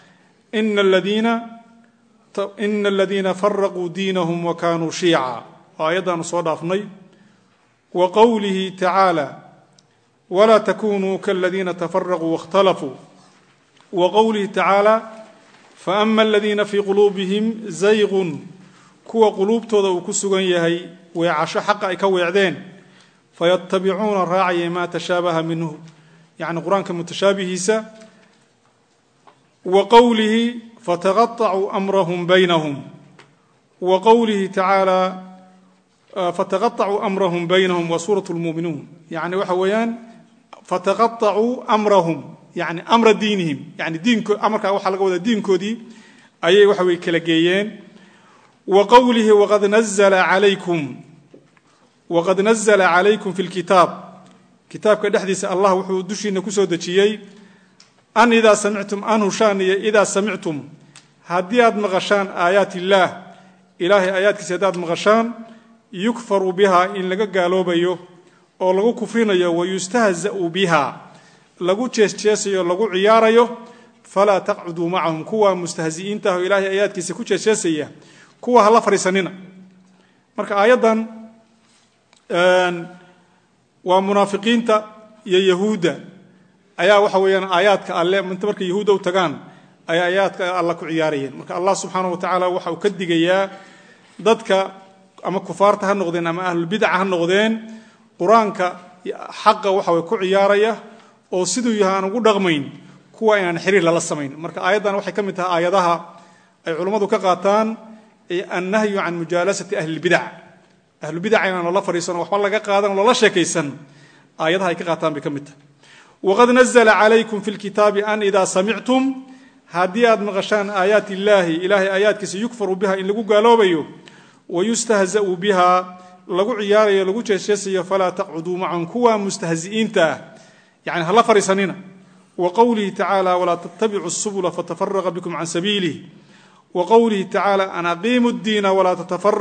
ina aladiina faraquu diinahum wa kanuu shiica oo aayaddaanu soo dhaafnay wa qowlihi tacaala walaa takunuu kaladiina tafaraquu waاkhtalafuu wa qowlihi tacaala faama aladiina fii quluubihim zaygun kuwa quluubtooda uu ku sugan yahay weecasho xaqa ay ka weecdeen fayatabicuuna raacaya maa tashaabaha minhu yacni qur-aanka mutashaabihiisa wa qowlihi fataqaطacuu amrahum baynahum wa qowlihi tacaala fataqaطacuu amrahum baynahum wa suurat lmuuminuun yani waxa weeyaan fataqaطacuu amrahum yani amra diinihim yani diinko amarkaa waxaa laga wadaa diinkoodii ayay waxa weye kala geeyeen wa qowlihi waqad nazla calaykum waqad nazla calaykum fi lkitaab kitaabka dhexdiisa allah wuxuu dushiina kusoo dejiyey an idaa samictum an hushaaniya idaa samictum haddii aad maqashaan aayaat illaah ilaahay aayaadkiisa haddaad maqashaan yukfaru biha in laga gaaloobayo oo lagu kufrinayo wayustahza'u biha lagu jeesjeesayo lagu ciyaarayo falaa taqcuduu macahum kuwa mustahzi'iinta ah oo ilaahay aayaadkiisa ku jeesjeesaya kuwa hala fadhiisanina marka aayaddan waa munaafiqiinta iyo yahuudda ayaa waxa weeyaan aayaadka alle inta markay yahuudda u tagaan ayay aayaadka alla ku ciyaarayeen marka allah subxaana wa tacaala waxa uu ka digayaa dadka ama kufaarta ha noqdeen ama ahlulbidaca ha noqdeen qur-aanka xaqa waxa way ku ciyaaraya oo siduu yahay aan ugu dhaqmayn kuwa inaan xiriir lala samayn marka aayaddan waxay ka mid tahay aayadaha ay culummadu ka qaataan annahyu can mujaalasati ahlilbidac ahlubidaca inaan lala fadhiisano waxba laga qaadan lala sheekaysan aayadaha ay ka qaataan bay ka mid tahay waqad nazla calaykum fi lkitaabi an idaa samictum haddii aad maqashaan aayaat illaahi ilaahay aayaadkiisa yukfaru biha in lagu gaaloobayo wayustahza'u biha lagu ciyaarayo lagu jeesjeesayo falaa taqcuduu macahum kuwa mustahzi'iinta ah yani hala fadhiisanina wa qowlihi tacaala walaa tattabicu subula fatafaraqa bikum can sabiilih wa qowlihi tacaala an aqiimu ddiina walaa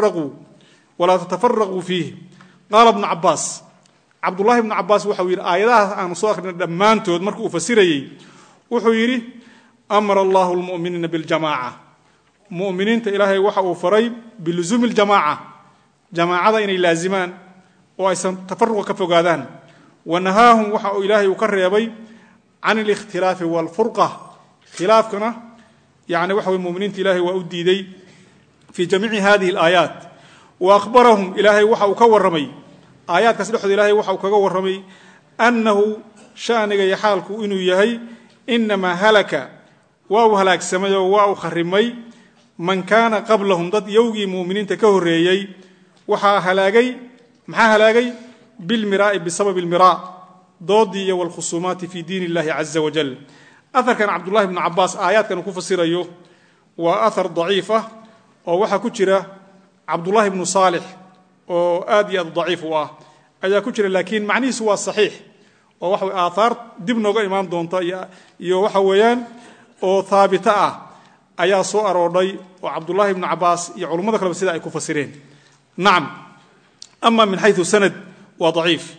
tatafaraquu fiih qaala bnu cabaas cabdullahi bnu cabaas waxau yidhi aayadahaas aanu soo akhrina dhammaantood marka uu fasirayey wuxuu yidhi amara allahu lmu'miniina biljamaaca mu'miniinta ilaahay waxa uu faray biluzuumi ljamaaca jamaacada inay laazimaan oo aysan tafaruqa ka fogaadaan wa nahaahum waxa uu ilaahay uu ka reebay can alikhtilaafi waalfurqa khilaafkana yani waxa weye muminiinta ilaahay waa u diiday fii jamiici hadihi alaayaat wa akhbarahum ilaahay waxa uu ka warramay aayaadkaas dhexdooda ilahay waxa uu kaga warramay annahu shaniga iyo xaalku inuu yahay inamaa halaka waa uu halaagsamay oo waa uu kharimay man kaana qablahum dad yowgii mu'miniinta ka horreeyey waxaa halaagay maxaa halaagay bilmiraa'i bisababi almiraa doodii iyo walkhusuumaati fi diin illahi caza wajal aharkan cabdullahi bnu cabaas aayaadkan uu ku fasirayo waa ahar daciif ah oo waxaa ku jira cabdullahi bnu saalix oo aad iyo aad daciif u ah ayaa ku jira laakiin macnihiisu waa saxiix oo waxa aathaar dib nooga imaan doonta iyo waxa weeyaan oo haabita ah ayaa soo aroodhay oo cabdullahi bnu cabaas iyo culummada kaleba sida ay ku fasireen nacam ama min xayu sanad waa daciif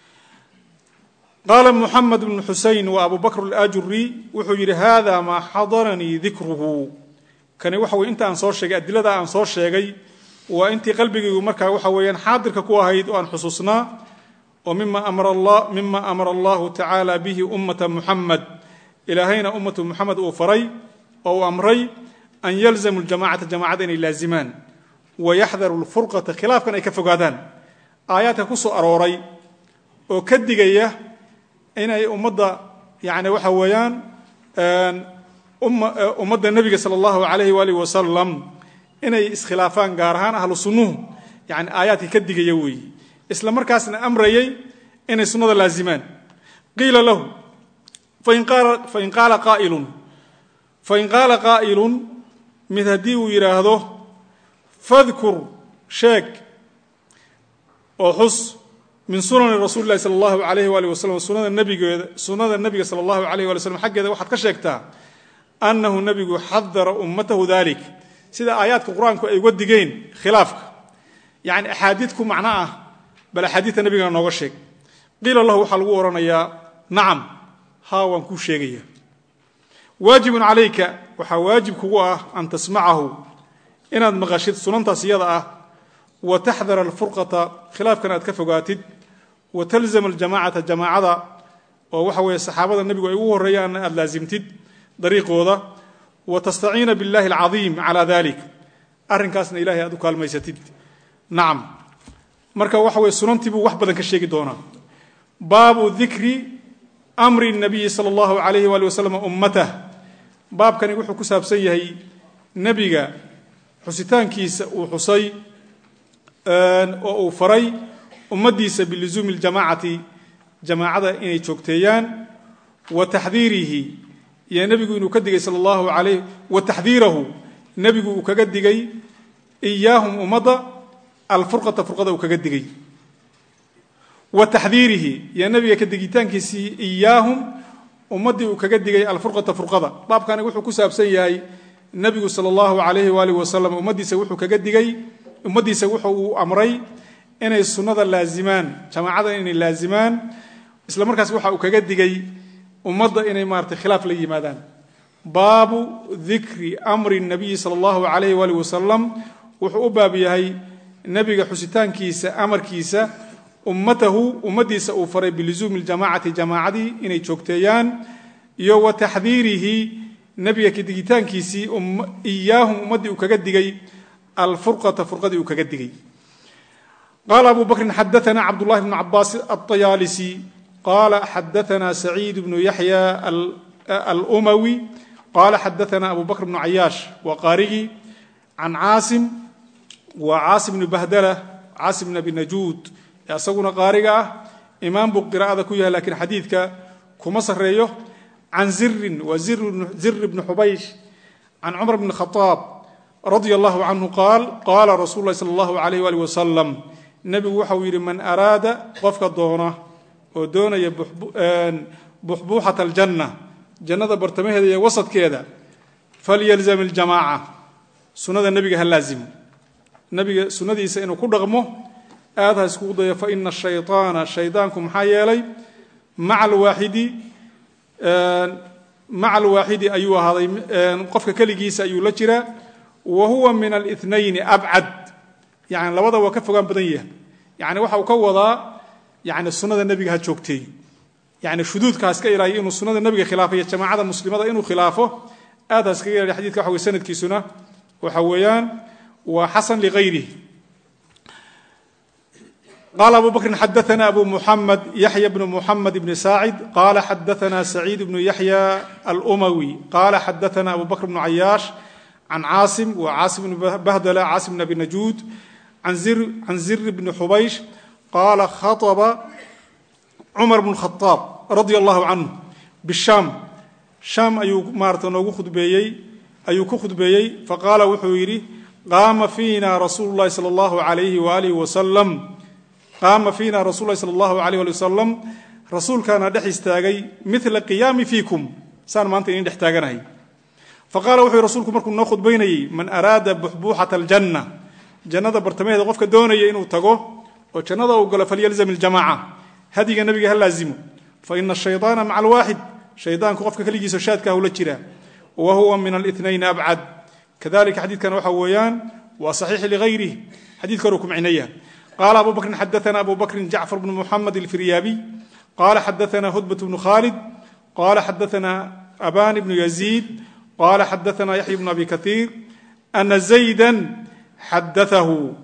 qaala muxamed bnu xusein wa abu bakr alajuri wuxuu yidhi hada maa xadaranii dikruhu kani waxa weye inta aan soo sheegay adilada aan soo sheegay waa intii qalbigaygu markaa waxa weeyaan xaadirka ku ahayd oo aan xusuusnaa oo mima amara allahu tacaala bihi ummata muxamed ilaahayna ummatu muxamed uu faray oo uu amray an yalzamu ljamacata jamacada inay laazimaan wayaxdaru lfurqata khilaafkan ay ka fogaadaan aayaadka ku soo arooray oo ka digaya inay ummadda yani waxa weeyaan ummadda nebiga sala allahu alayhi waalihi wasalam inay iskhilaafaan gaar ahaan ahlu sunnuhu yani aayaadka ka digaya weeye isla markaasna amrayay inay sunnada laazimaan qiila lahu fain qaala qaa'ilun fain qaala qaa'ilun mid haddii uu yidhaahdo fadkur sheeg oo xus min sunani rasuuli lahi sala allahu alayh waali wasalam sunada nabigeeda sunnada nebiga sala allahu alayh wali slam xaggeeda waxaad ka sheegtaa annahu nebigu xadara ummatahu dalik sida aayaadka qur-aanku ay uga digeen khilaafka yani axaadiid ku macno ah bal axaadiidta nebigana nooga sheeg qiila lahu waxaa lagu odhanayaa nacam haa waan kuu sheegaya waajibun calayka waxaa waajib kugu ah an tasmacahu inaad maqashid sunantaas iyada ah wa taxdara alfurqata khilaafkana aad ka fogaatid wa talzama aljamacata jamaacada oo waxa weeye saxaabada nebigu ay ugu horreeyaanna aad laasimtid dariiqooda wa tastaciina biاllahi alcadiim calaa dalik arrinkaasna ilahay aad u kaalmaysatid nacam marka waxa weye sunantii buu wax badan ka sheegi doonaa baabu dikri amri nabiyi sala allahu alayhi waali wasalam ummatah baabkani wuxuu ku saabsan yahay nebiga xusitaankiisa uu xusay oo uu faray ummaddiisa biluzuumi ljamaacati jamaacada inay joogteeyaan wa taxdiirihi iyo nebigu inuu ka digay sala allahu alayh wa taxdiirahu nebigu uu kaga digay iyaahum ummadda alfurqata furqada uu kaga digay wa taxdiirihi iyo nebiga ka digitaankiisii iyaahum ummaddii uu kaga digay alfurqata furqada baabkani wuxuu ku saabsan yahay nebigu sala allahu alayhi waalihi wasalam ummaddiisa wuxuu kaga digay ummaddiisa wuxuu uu amray inay sunnada laazimaan jamaacada inay laazimaan isla markaas waxa uu kaga digay ummadda inay maarata khilaaf la yimaadaan baabu dikri amri nabiyi sala allahu alayhi waalihi wasalam wuxuu u baab yahay nebiga xusitaankiisa amarkiisa ummatahu ummaddiisa uu faray biluzuumi ljamaacati jamaacadii inay joogteeyaan iyo wa taxdiirihi nebiga kadigitaankiisii iyaahum ummaddii uu kaga digay alfurqata furqadii uu kaga digay qaala abu bakrin xadaana cabdullahi bnu cabaas aطayaalisi qaala xadaana saciid bnu yaxya alumawi qaala xadaana abu bakr bnu cayaash waa qaarigii can caasim waa caasim bnu bahdala caasim bn abi najuud ee asaguna qaariga ah imaam buu qiraa'ada ku yahay lakiin xadiidka kuma sareeyo can zirin waa zir bni xubaysh can cumar bn khaaab radia allahu canhu qaal qaala rasuulu lahi sala allahu alayh waalih wasalam nebigu waxau yidhi man araada qofka doona oo doonaya buxbuuxat aljanna jannada bartamaheeda iyo wasadkeeda falyalzam iljamaaca sunnada nebiga ha laazimo nebiga sunnadiisa inuu ku dhaqmo aad ha iskugu dayo fa ina shayطaana shaydaanku maxaa yeelay maca alwaaxidi maca alwaaxidi ayuu ahaaday qofka keligiisa ayuu la jiraa wa huwa min alnayni abcad yani labada waa ka fogaan badan yahay yani waxa uu ka wadaa yani sunnada nebiga ha joogteey yani shuduudka ha iska ilaaliyo inuu sunnada nebiga khilaafo iyo jamaacada muslimada inuu khilaafo aad ha iskaga ilaaliyo xadidka waxa wey sanadkiisuna waxa weeyaan waa xasan ligayrih qala abu bakrin xadaana abu muxamed yaxya bnu muxamed bni saacid qala xadaana saciid bnu yaxya alumawi qala xadaana abu bakr bnu cayaash can caasim wa caasim bn bahdala caasim bn abi najuud can zir bni xubaysh qaala khaطba cumar bn khaaab radia allahu canhu bishaam shaam ayuu maarata noogu khudbeeyey ayuu ku khudbeeyey faqaala wuxuu yidhi qaama fiina rasuulu llahi sala allahu alayhi waalihi wasalam qaama fiina rasul lahi sala allahu alayh ali wasalam rasuulkaana dhex istaagay mila qiyaami fiikum saan maanta idin dhex taaganahay faqala wuxuu rasuulku markuu noo khudbaynayey man araada buxbuuxata aljanna jannada bartamaheeda qofka doonaya inuu tago oo jannada uu galo falyalzam iljamaca hadiga nebiga ha laazimo fa ina ashayطaana maca alwaaxid shaydaanku qofka keligiisa shaadka hula jira wa huwa min alinayn abcad kadalika xadiidkan waxa weeyaan waa saxiix ligayrih xadidka hore ku micnaya qala abu bakrin xadaana abu bakrin jacfar bnu muxamed alfiryaabiy qala xadaana hudbat bnu khalid qala xadaana aban bnu yaziid qala xadaana yaxya bnu abi kaiir ana zayda xadaahu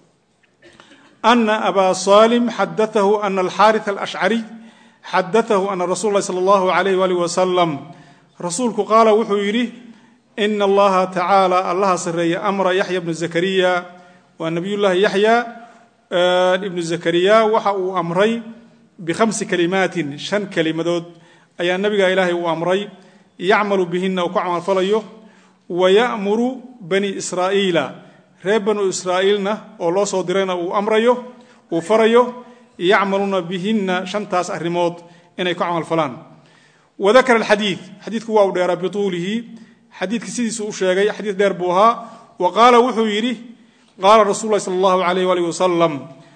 ana aba salim xadaahu ana alxaariث alashcariy xadaahu ana rasul lahi salى اllahu alayh walih wasalam rasuulku qaala wuxuu yidhi ina allaha tacaala allaha sareeya amra yaxya bnu zakariya waa nabiyullahi yaxya ibnu zakariya waxa uu amray bikhamsi kalimaatin shan kelimadood ayaa nabiga ilaahay uu amray yacmalu bihina uu ku camalfalayo wa ya'muru bani israa'iila reer banu israa'iilna oo loo soo dirayna uu amrayo uu farayo yacmaluuna bihinna shantaas arrimood inay ku camalfalaan wadakara alxadiid xadiidku waa u dheeraa bituulihi xadiidka sidiisuu u sheegay xadiid dheer buu ahaa wa qaala wuxuu yidhi qaala rasul lahi sal allahu alayh waalih wasalam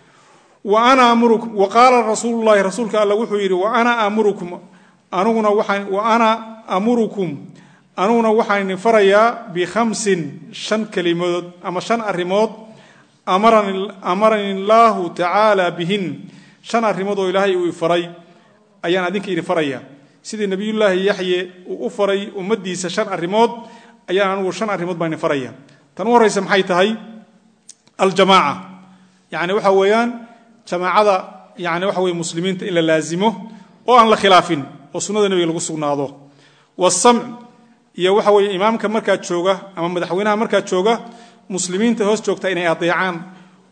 wa qaala rasuulu llahi rasuulka alla wuxuu yidhi wa ana amurukum aniguna waxaan wa ana amurukum aniguna waxaan idin farayaa bikhamsin shan kelimood ama shan arrimood amarani illaahu tacaala bihin shan arrimood oo ilaahay uu ifaray ayaan adinka idin farayaa sidii nebiyullaahi yaxye uu u faray ummaddiisa shan arrimood ayaan anigu shan arrimood baan idin faraya tan u horraysa maxay tahay aljamaaca yani waxa weeyaan jamaacada yani waxa weye muslimiinta in la laazimo oo aan la khilaafin oo sunnada nebiga lagu sugnaado wasamc iyo waxa weeye imaamka markaa jooga ama madaxweynaha markaa jooga muslimiinta hoos joogta inay adeecaan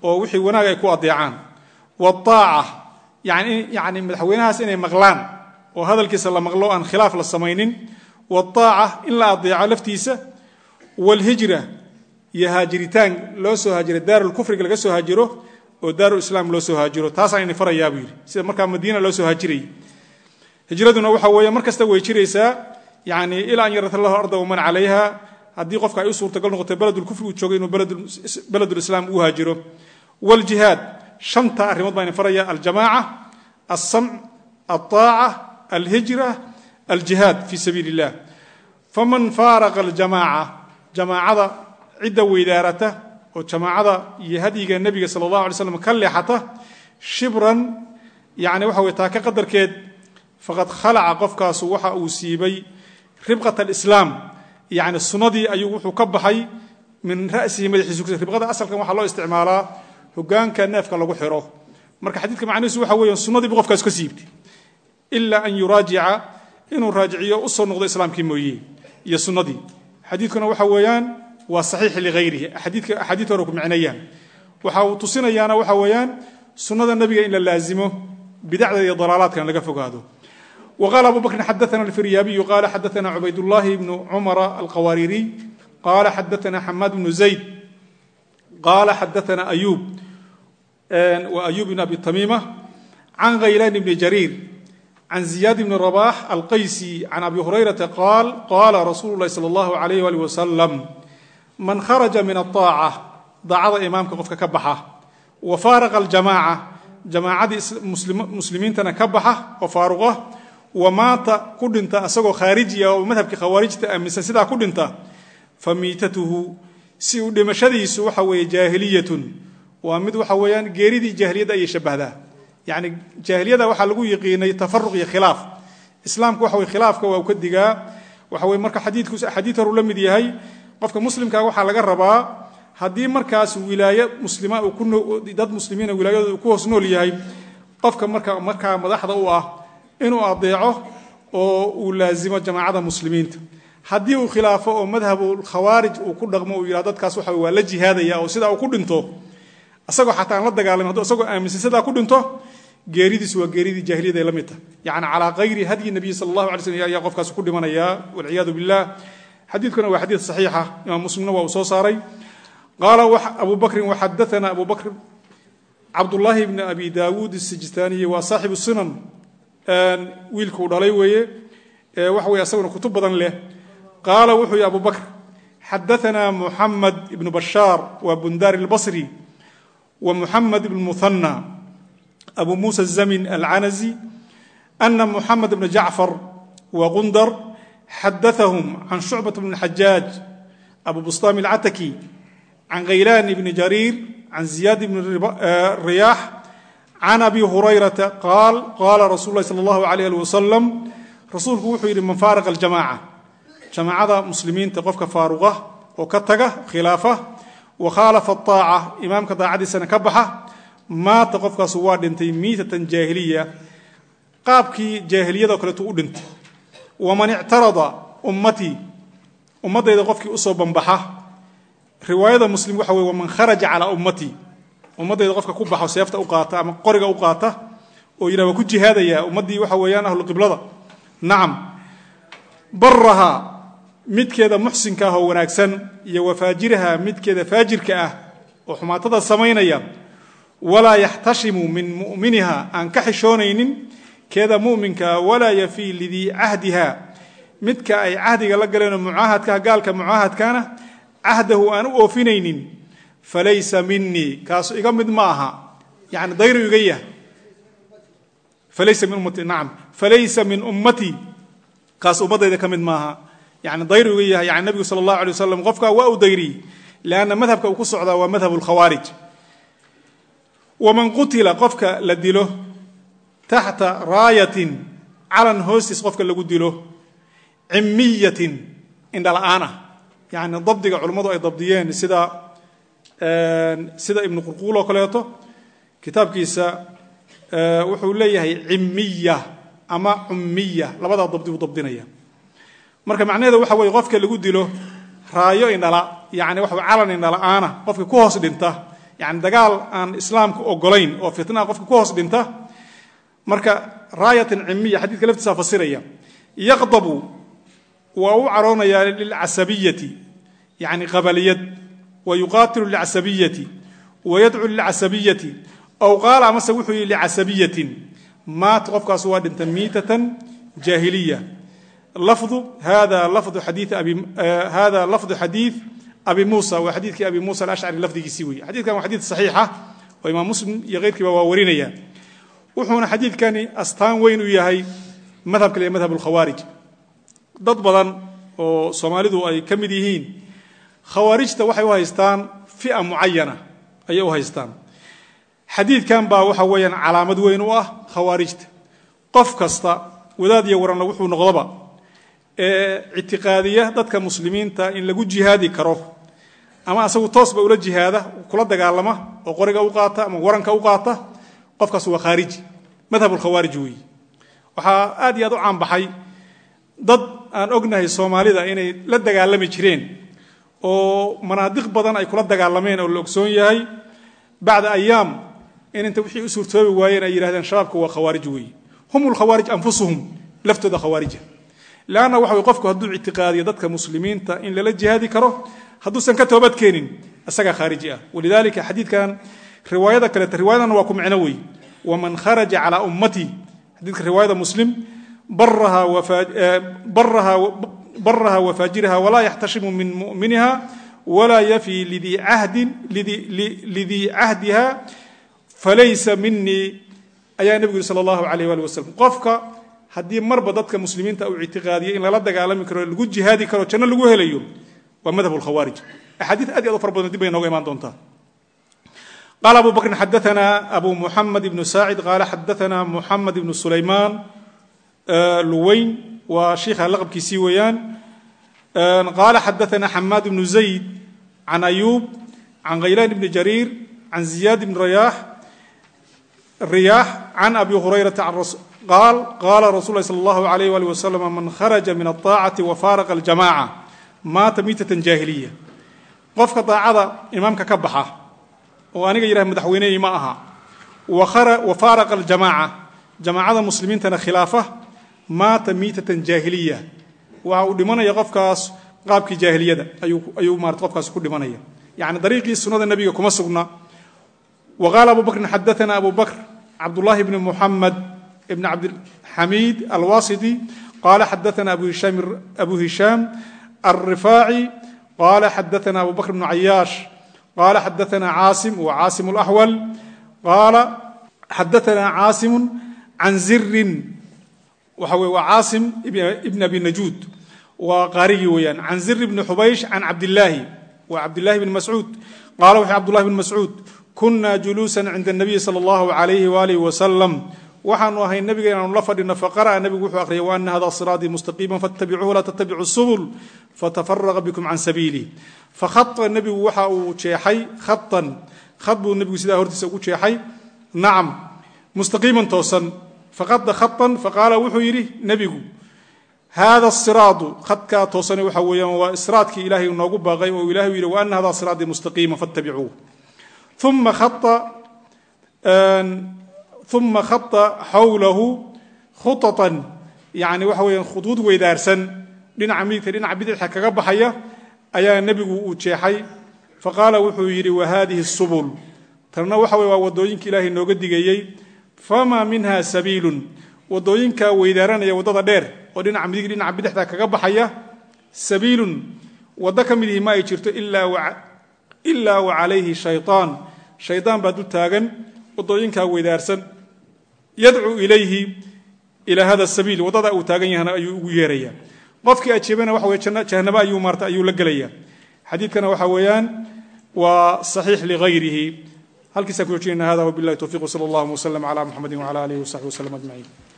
oo wixii wanaag ay ku adeecaan waaaca yani yani madaxweynahaas inay maqlaan oo hadalkiisa la maqlo aan khilaaf la samaynin waaaca in la adeeco laftiisa waalhijra iyo haajiritaan loo soo haajiro daarulkufriga laga soo haajiro oo daarulislaam loo soo haajiro taasaan ini farayaa buu yidhi sida markaa madiina loo soo haajirayay hijraduna waxa weeye mar kasta way jiraysaa yani ilaa an yarata lahu arda waman calayha haddii qofka ay u suurtagal noqoto beledulkufri uu joogo inuu beledulislaam uu haajiro wljihaad shanta arrimood baa ini faraya aljamaaca alsamc alطaaca alhijra aljihaad fi sabiili illah faman faaraqa aljamaaca jamaacada cidda weydaarata oo jamaacada iyo hadyiga nebiga sala allahu alay slam ka leexata shibran yani waxa wey taaka qadarkeed faqad khalaca qofkaasu waxa uu siibay ribqat alislaam yani sunnadii ayuu wuxuu ka baxay min ra'sihi madaxiisu ribqada asalkan waxaa loo isticmaalaa hogaanka neefka lagu xiro marka xadiidka macnihiisu waxa weeya sunnadiibu qofkaas ka siibtay ilaa an yuraajica inuu raajiciyo usoo noqdo islaamkii mooye iyo sunnadii xadiidkuna waxa weeyaan waa saxiix ligayrihi axaadiid hore ku micnayaan waxa uu tusinayaana waxa weeyaan sunnada nebiga in la laazimo bidacda iyo dalaalaadkan laga fogaado وqال أbو بكر xdثna الفiryابي qال xdثna عbayd اللhi بن cمر الqwاrيري qال xdثna حmاd بن زaيد qال xdثna أyوب وأyوب بن أbي تميمة عن غyلان بن جرير عن زياد بن رباح القyسي عن أbي هريرة qال qال رsuل الlahi صلى الله عليه وaلي وسلم maن khرجa min الطاacة daacada imaamka qofka ka baxa وفاarqa الجamاعة jamaacadii muslimiintana ka baxa oo faaruqa wamaata ku dhinta asagoo khaarijiya oo madhabkii khawaarijta aaminsan sidaa ku dhinta fa miitatuhu si uu dhimashadiisu waxa weeye jaahiliyatun waa mid waxa weeyaan geeridii jaahiliyadda ayay shabahdaa yacni jaahiliyada waxaa lagu yiqiinay tafaruq iyo khilaaf islaamku waxa weye khilaafka waa u ka digaa waxa weye marka xadiidku xadiid horuu la mid yahay qofka muslimkaa waxaa laga rabaa haddii markaas wilaaye muslima dad muslimiina wilaayadooda ku hoos nool yahay qofka marka markaa madaxda u ah inuu adeeco oo uu laazimo jamaacada muslimiinta haddii uu khilaafo oo madhabu khawaarij uu ku dhaqmo uu yidhah dadkaas waxa waa la jihaadaya oo sidaa uu ku dhinto isagoo xataa aan la dagaalamin hadduu isagoo aaminsan sidaa ku dhinto geeridiisu waa geeridii jaahiliyada ay la mid tahay yacni calaa kayri hadyi nabiyi sala allahu alay slm ayaa qofkaas ku dhimanayaa walciyaadu billah xadiidkuna waa xadiid saxiixa imaam muslimna waa uu soo saaray qaala abu bakrin waxadaana abu bakr cabdullaahi bni abi daawuud asijistaniyi waa saaxibu sunan wiilkuu dhalay weeye waxa weye asaguna kutub badan leh qaala wuxuu yihi abu bakr xadaanaa muxamed ibnu bashaar waa bundaari albasri wa muxamed ibn muhanna abu muusa zamin alcanazi ana muxamed bna jacfar wa gundar xadaahum can shucbat bn xajaaj abu bustaami alcataki can khaylaan bni jariir can ziyaad bni riyaax can abi hurayrata qaal qaala rasul lahi sala allahu alayh ali wasalam rasuulku wuxuu yidhi man faaraqa aljamaaca jamaacada muslimiinta qofka faaruqa oo ka taga khilaafa wa khaalafa aaca imaamka daacadiisana ka baxa maata qofkaasu waa dhintay miitatan jaahiliya qaabkii jaahiliyadoo kaleetu u dhintay waman ictarada ummatii ummaddayda qofkii usoo banbaxa riwaayada muslim waxa wey waman kharaja calaa ummatii ummaddayda qofka ku baxo seefta u qaata ama qoriga u qaata oo yidhah waa ku jihaadaya ummaddii waxa weeyaan ahluqiblada nacam baraha midkeeda muxsinka ah oo wanaagsan iyo wafaajiraha midkeeda faajirka ah oo xumaatada samaynaya walaa yaxtashimu min mu'miniha aan ka xishoonaynin keeda mu'minkaa walaa yafii lidii cahdiha midka ay cahdiga la galeenoo mucaahadkaha gaalka mucaahadkaana cahdahu aan u oofinaynin falaysa minii kaasu iga mid ma aha yani dayru iga yah falaysa min ummati nacam falaysa min ummatii kaas ummaddayda ka mid maaha yani dayru iga yahay yani nabigu sala allahu alay wasalam qofkaa waa u dayriyey leanna madhabka uu ku socdaa waa madhab lkhawaarij waman qutila qofka la dilo taxta raayatin calan hoostiis qofka lagu dilo cimiyatin indhala-aan ah yani dabdiga culummadu ay dabdiyeen sida sida ibnu qurquul oo kaleeto kitaabkiisa wuxuu leeyahay cimiya ama cummiya labadaa dabdi buu dabdinaya marka macnaheeda waxa weye qofka lagu dilo raayo indhala yani waxa calan indhala-aana qofka ku hoos dhinta yani dagaal aan islaamku ogolayn oo fitnaa qofka ku hoos dhinta marka raayatan cimiya xadiidka laftiisa fasiraya yaqdabu waa u caroonayaa lilcasabiyati yani qabaliyad wa yuqaatilu lilcasabiyati wa yadcu lilcasabiyati aw qaala amase wuxuu yihi licasabiyatin maat qofkaas waa dhinta miitatan jaahiliya lafdu hada lafdu xadii abi hada lafdu xadiid abi muusa waa xadiidkii abi muusa alashcari lafdigiisii weeye xadidkan waa xadiid saxiixa oo imaam muslim iyo keyrkiiba waa warinaya wuxuuna xadiidkani astaan weyn u yahay madhabka le madhab alkhawaarij dad badan oo soomaalidu ay ka mid yihiin khawaarijta waxay u haystaan fia mucayana ayay u haystaan xadiidkan baa waxa weeyaan calaamad weyn u ah khawaarijta qof kasta wadaad iyo waranla wuxuu noqdoba ee ictiqaadiya dadka muslimiinta in lagu jihaadi karo ama asagu toosba ula jihaada kula dagaalama oo qoriga u qaata ama waranka u qaata qofkaas waa khaariji madhab lkhawaarij weeye waxaa aad iyo aad u caanbaxay dad aan ognahay soomaalida inay la dagaalami jireen oo manaadiq badan ay kula dagaalameen oo la ogsoon yahay bacda ayaam in inta wixii u suurtoobi waayeen ay yidhahdeen shabaabka waa khawaarij weeye hum lkhawaarij anfusuhum laftooda khawaarija leanna waxa way qofku hadduu ictiqaadiyo dadka muslimiinta in lala jihaadi karo hadduusan ka toobad keenin isagaa khaariji ah walidalika xadiidkan riwaayada kaleeta riwaayadana waa ku micno wey waman kharaja calaa ummatii xadiidka riwaayada muslim baraha wafaajiraha walaa yaxtashimu min muminiha walaa yafi lidii cahdiha falaysa minii ayaa nebigu yiri sal allahu alayh ali wasalam qofka haddii marba dadka muslimiinta uu ictiqaadiyo in lala dagaalami karo lagu jihaadi karo janno lagu helayo waa madhab lkhawaarij axaadiid aad iyo aad u fara badan dib bay nooga imaan doontaa qala abu bakrin xadaana abu muxamed ibnu saacid qaala xadaana muxamed ibnu sulaymaan luweyn waa shiikha laqabkiisii weeyaan qaala xadaana xamaad ibnu zayd can ayuub can khaylaan ibni jariir can ziyaad ibni rayaax riyaax can abi hurayrata qaal qaala rasul lahi sal allahu alayh ali wasalam man kharaja min alطaacati wafaaraqa aljamaca maata miitatan jaahiliya qofka daacada imaamka ka baxa oo aniga yidhaha madaxweynehii ma aha wa faaraqa aljamaaca jamaacada muslimiintana khilaafa maata miitatan jaahiliya waxa uu dhimanaya qofkaas qaabkii jaahiliyada ayuu marat qofkaas ku dhimanaya yani dariiqii sunada nebiga kuma sugna wa qaala abu bakrin xadaana abu bakr cabdullahi bni muxamed ibn cabdilxamiid alwasiti qala xadaana abu hishaam alrifaaci qala xadaana abu bakr bnu cayaash qala xadaana caasim wa caasim اlaxwal qaala xadaana caasimu can zirin waxa wey waa caasim ibn abi najuud waa qaarigii weeyaan can zir bni xubaysh can cabdillaahi wa cabdillahi bni mascuud qala wuxu cabdullahi bni mascuud kuna juluusan cinda الnabiyi salى اllahu alayhi walih wasalam waxaanu ahay nabiga inaanu la fadhino faqara'a nabigu wuxuu aqriyay waana hada siraatii mustaqiima fattabicuuhu laa tattabicu subul fatafaraqa bikum can sabiili fakhata nebigu waxa uu jeexay khatan khad buu nebigu sidaa hortiisa ugu jeexay nacam mustaqiiman toosan faqada khatan faqaala wuxuu yidhi nebigu hada siraadu khadkaa toosane waxa weeyaan waa siraadkii ilaahay noogu baaqay oo ilahay u yidhi waana hada siraatii mustaqiima fattabicuuh uma khata uma khata xawlahu khuطatan yani waxa weeyaan khuduud weydaarsan dhinaca midigta dhinaca bidixka kaga baxaya ayaa nebigu uu jeexay faqaala wuxuu yidhi wa hadihi subul tanna waxa wey waa wadooyinka ilaahay nooga digayey famaa minha sabiilun wadooyinka weydaaranaya waddada dheer oo dhinaca midig dhinaca bidixda kaga baxaya sabiilun waddo ka midihi ma ay jirto ilaa wa calayhi shayطaan shaydaan baa du taagan wadooyinkaa weydaarsan yadcuu ilayhi ilaa hada sabiil waddada uu taagan yahana ayuu ugu yeeraya qofkii ajeebana waxa wey jahanabo ayuu maarta ayuu la gelaya xadiidkana waxa weeyaan waa saxiix ligayrihi halkiisaan ku joojinayna hada wabilahi towfiq wsala allahuma wslm cla muxamadi wcala alihi wsaxbi wslm ajmaciin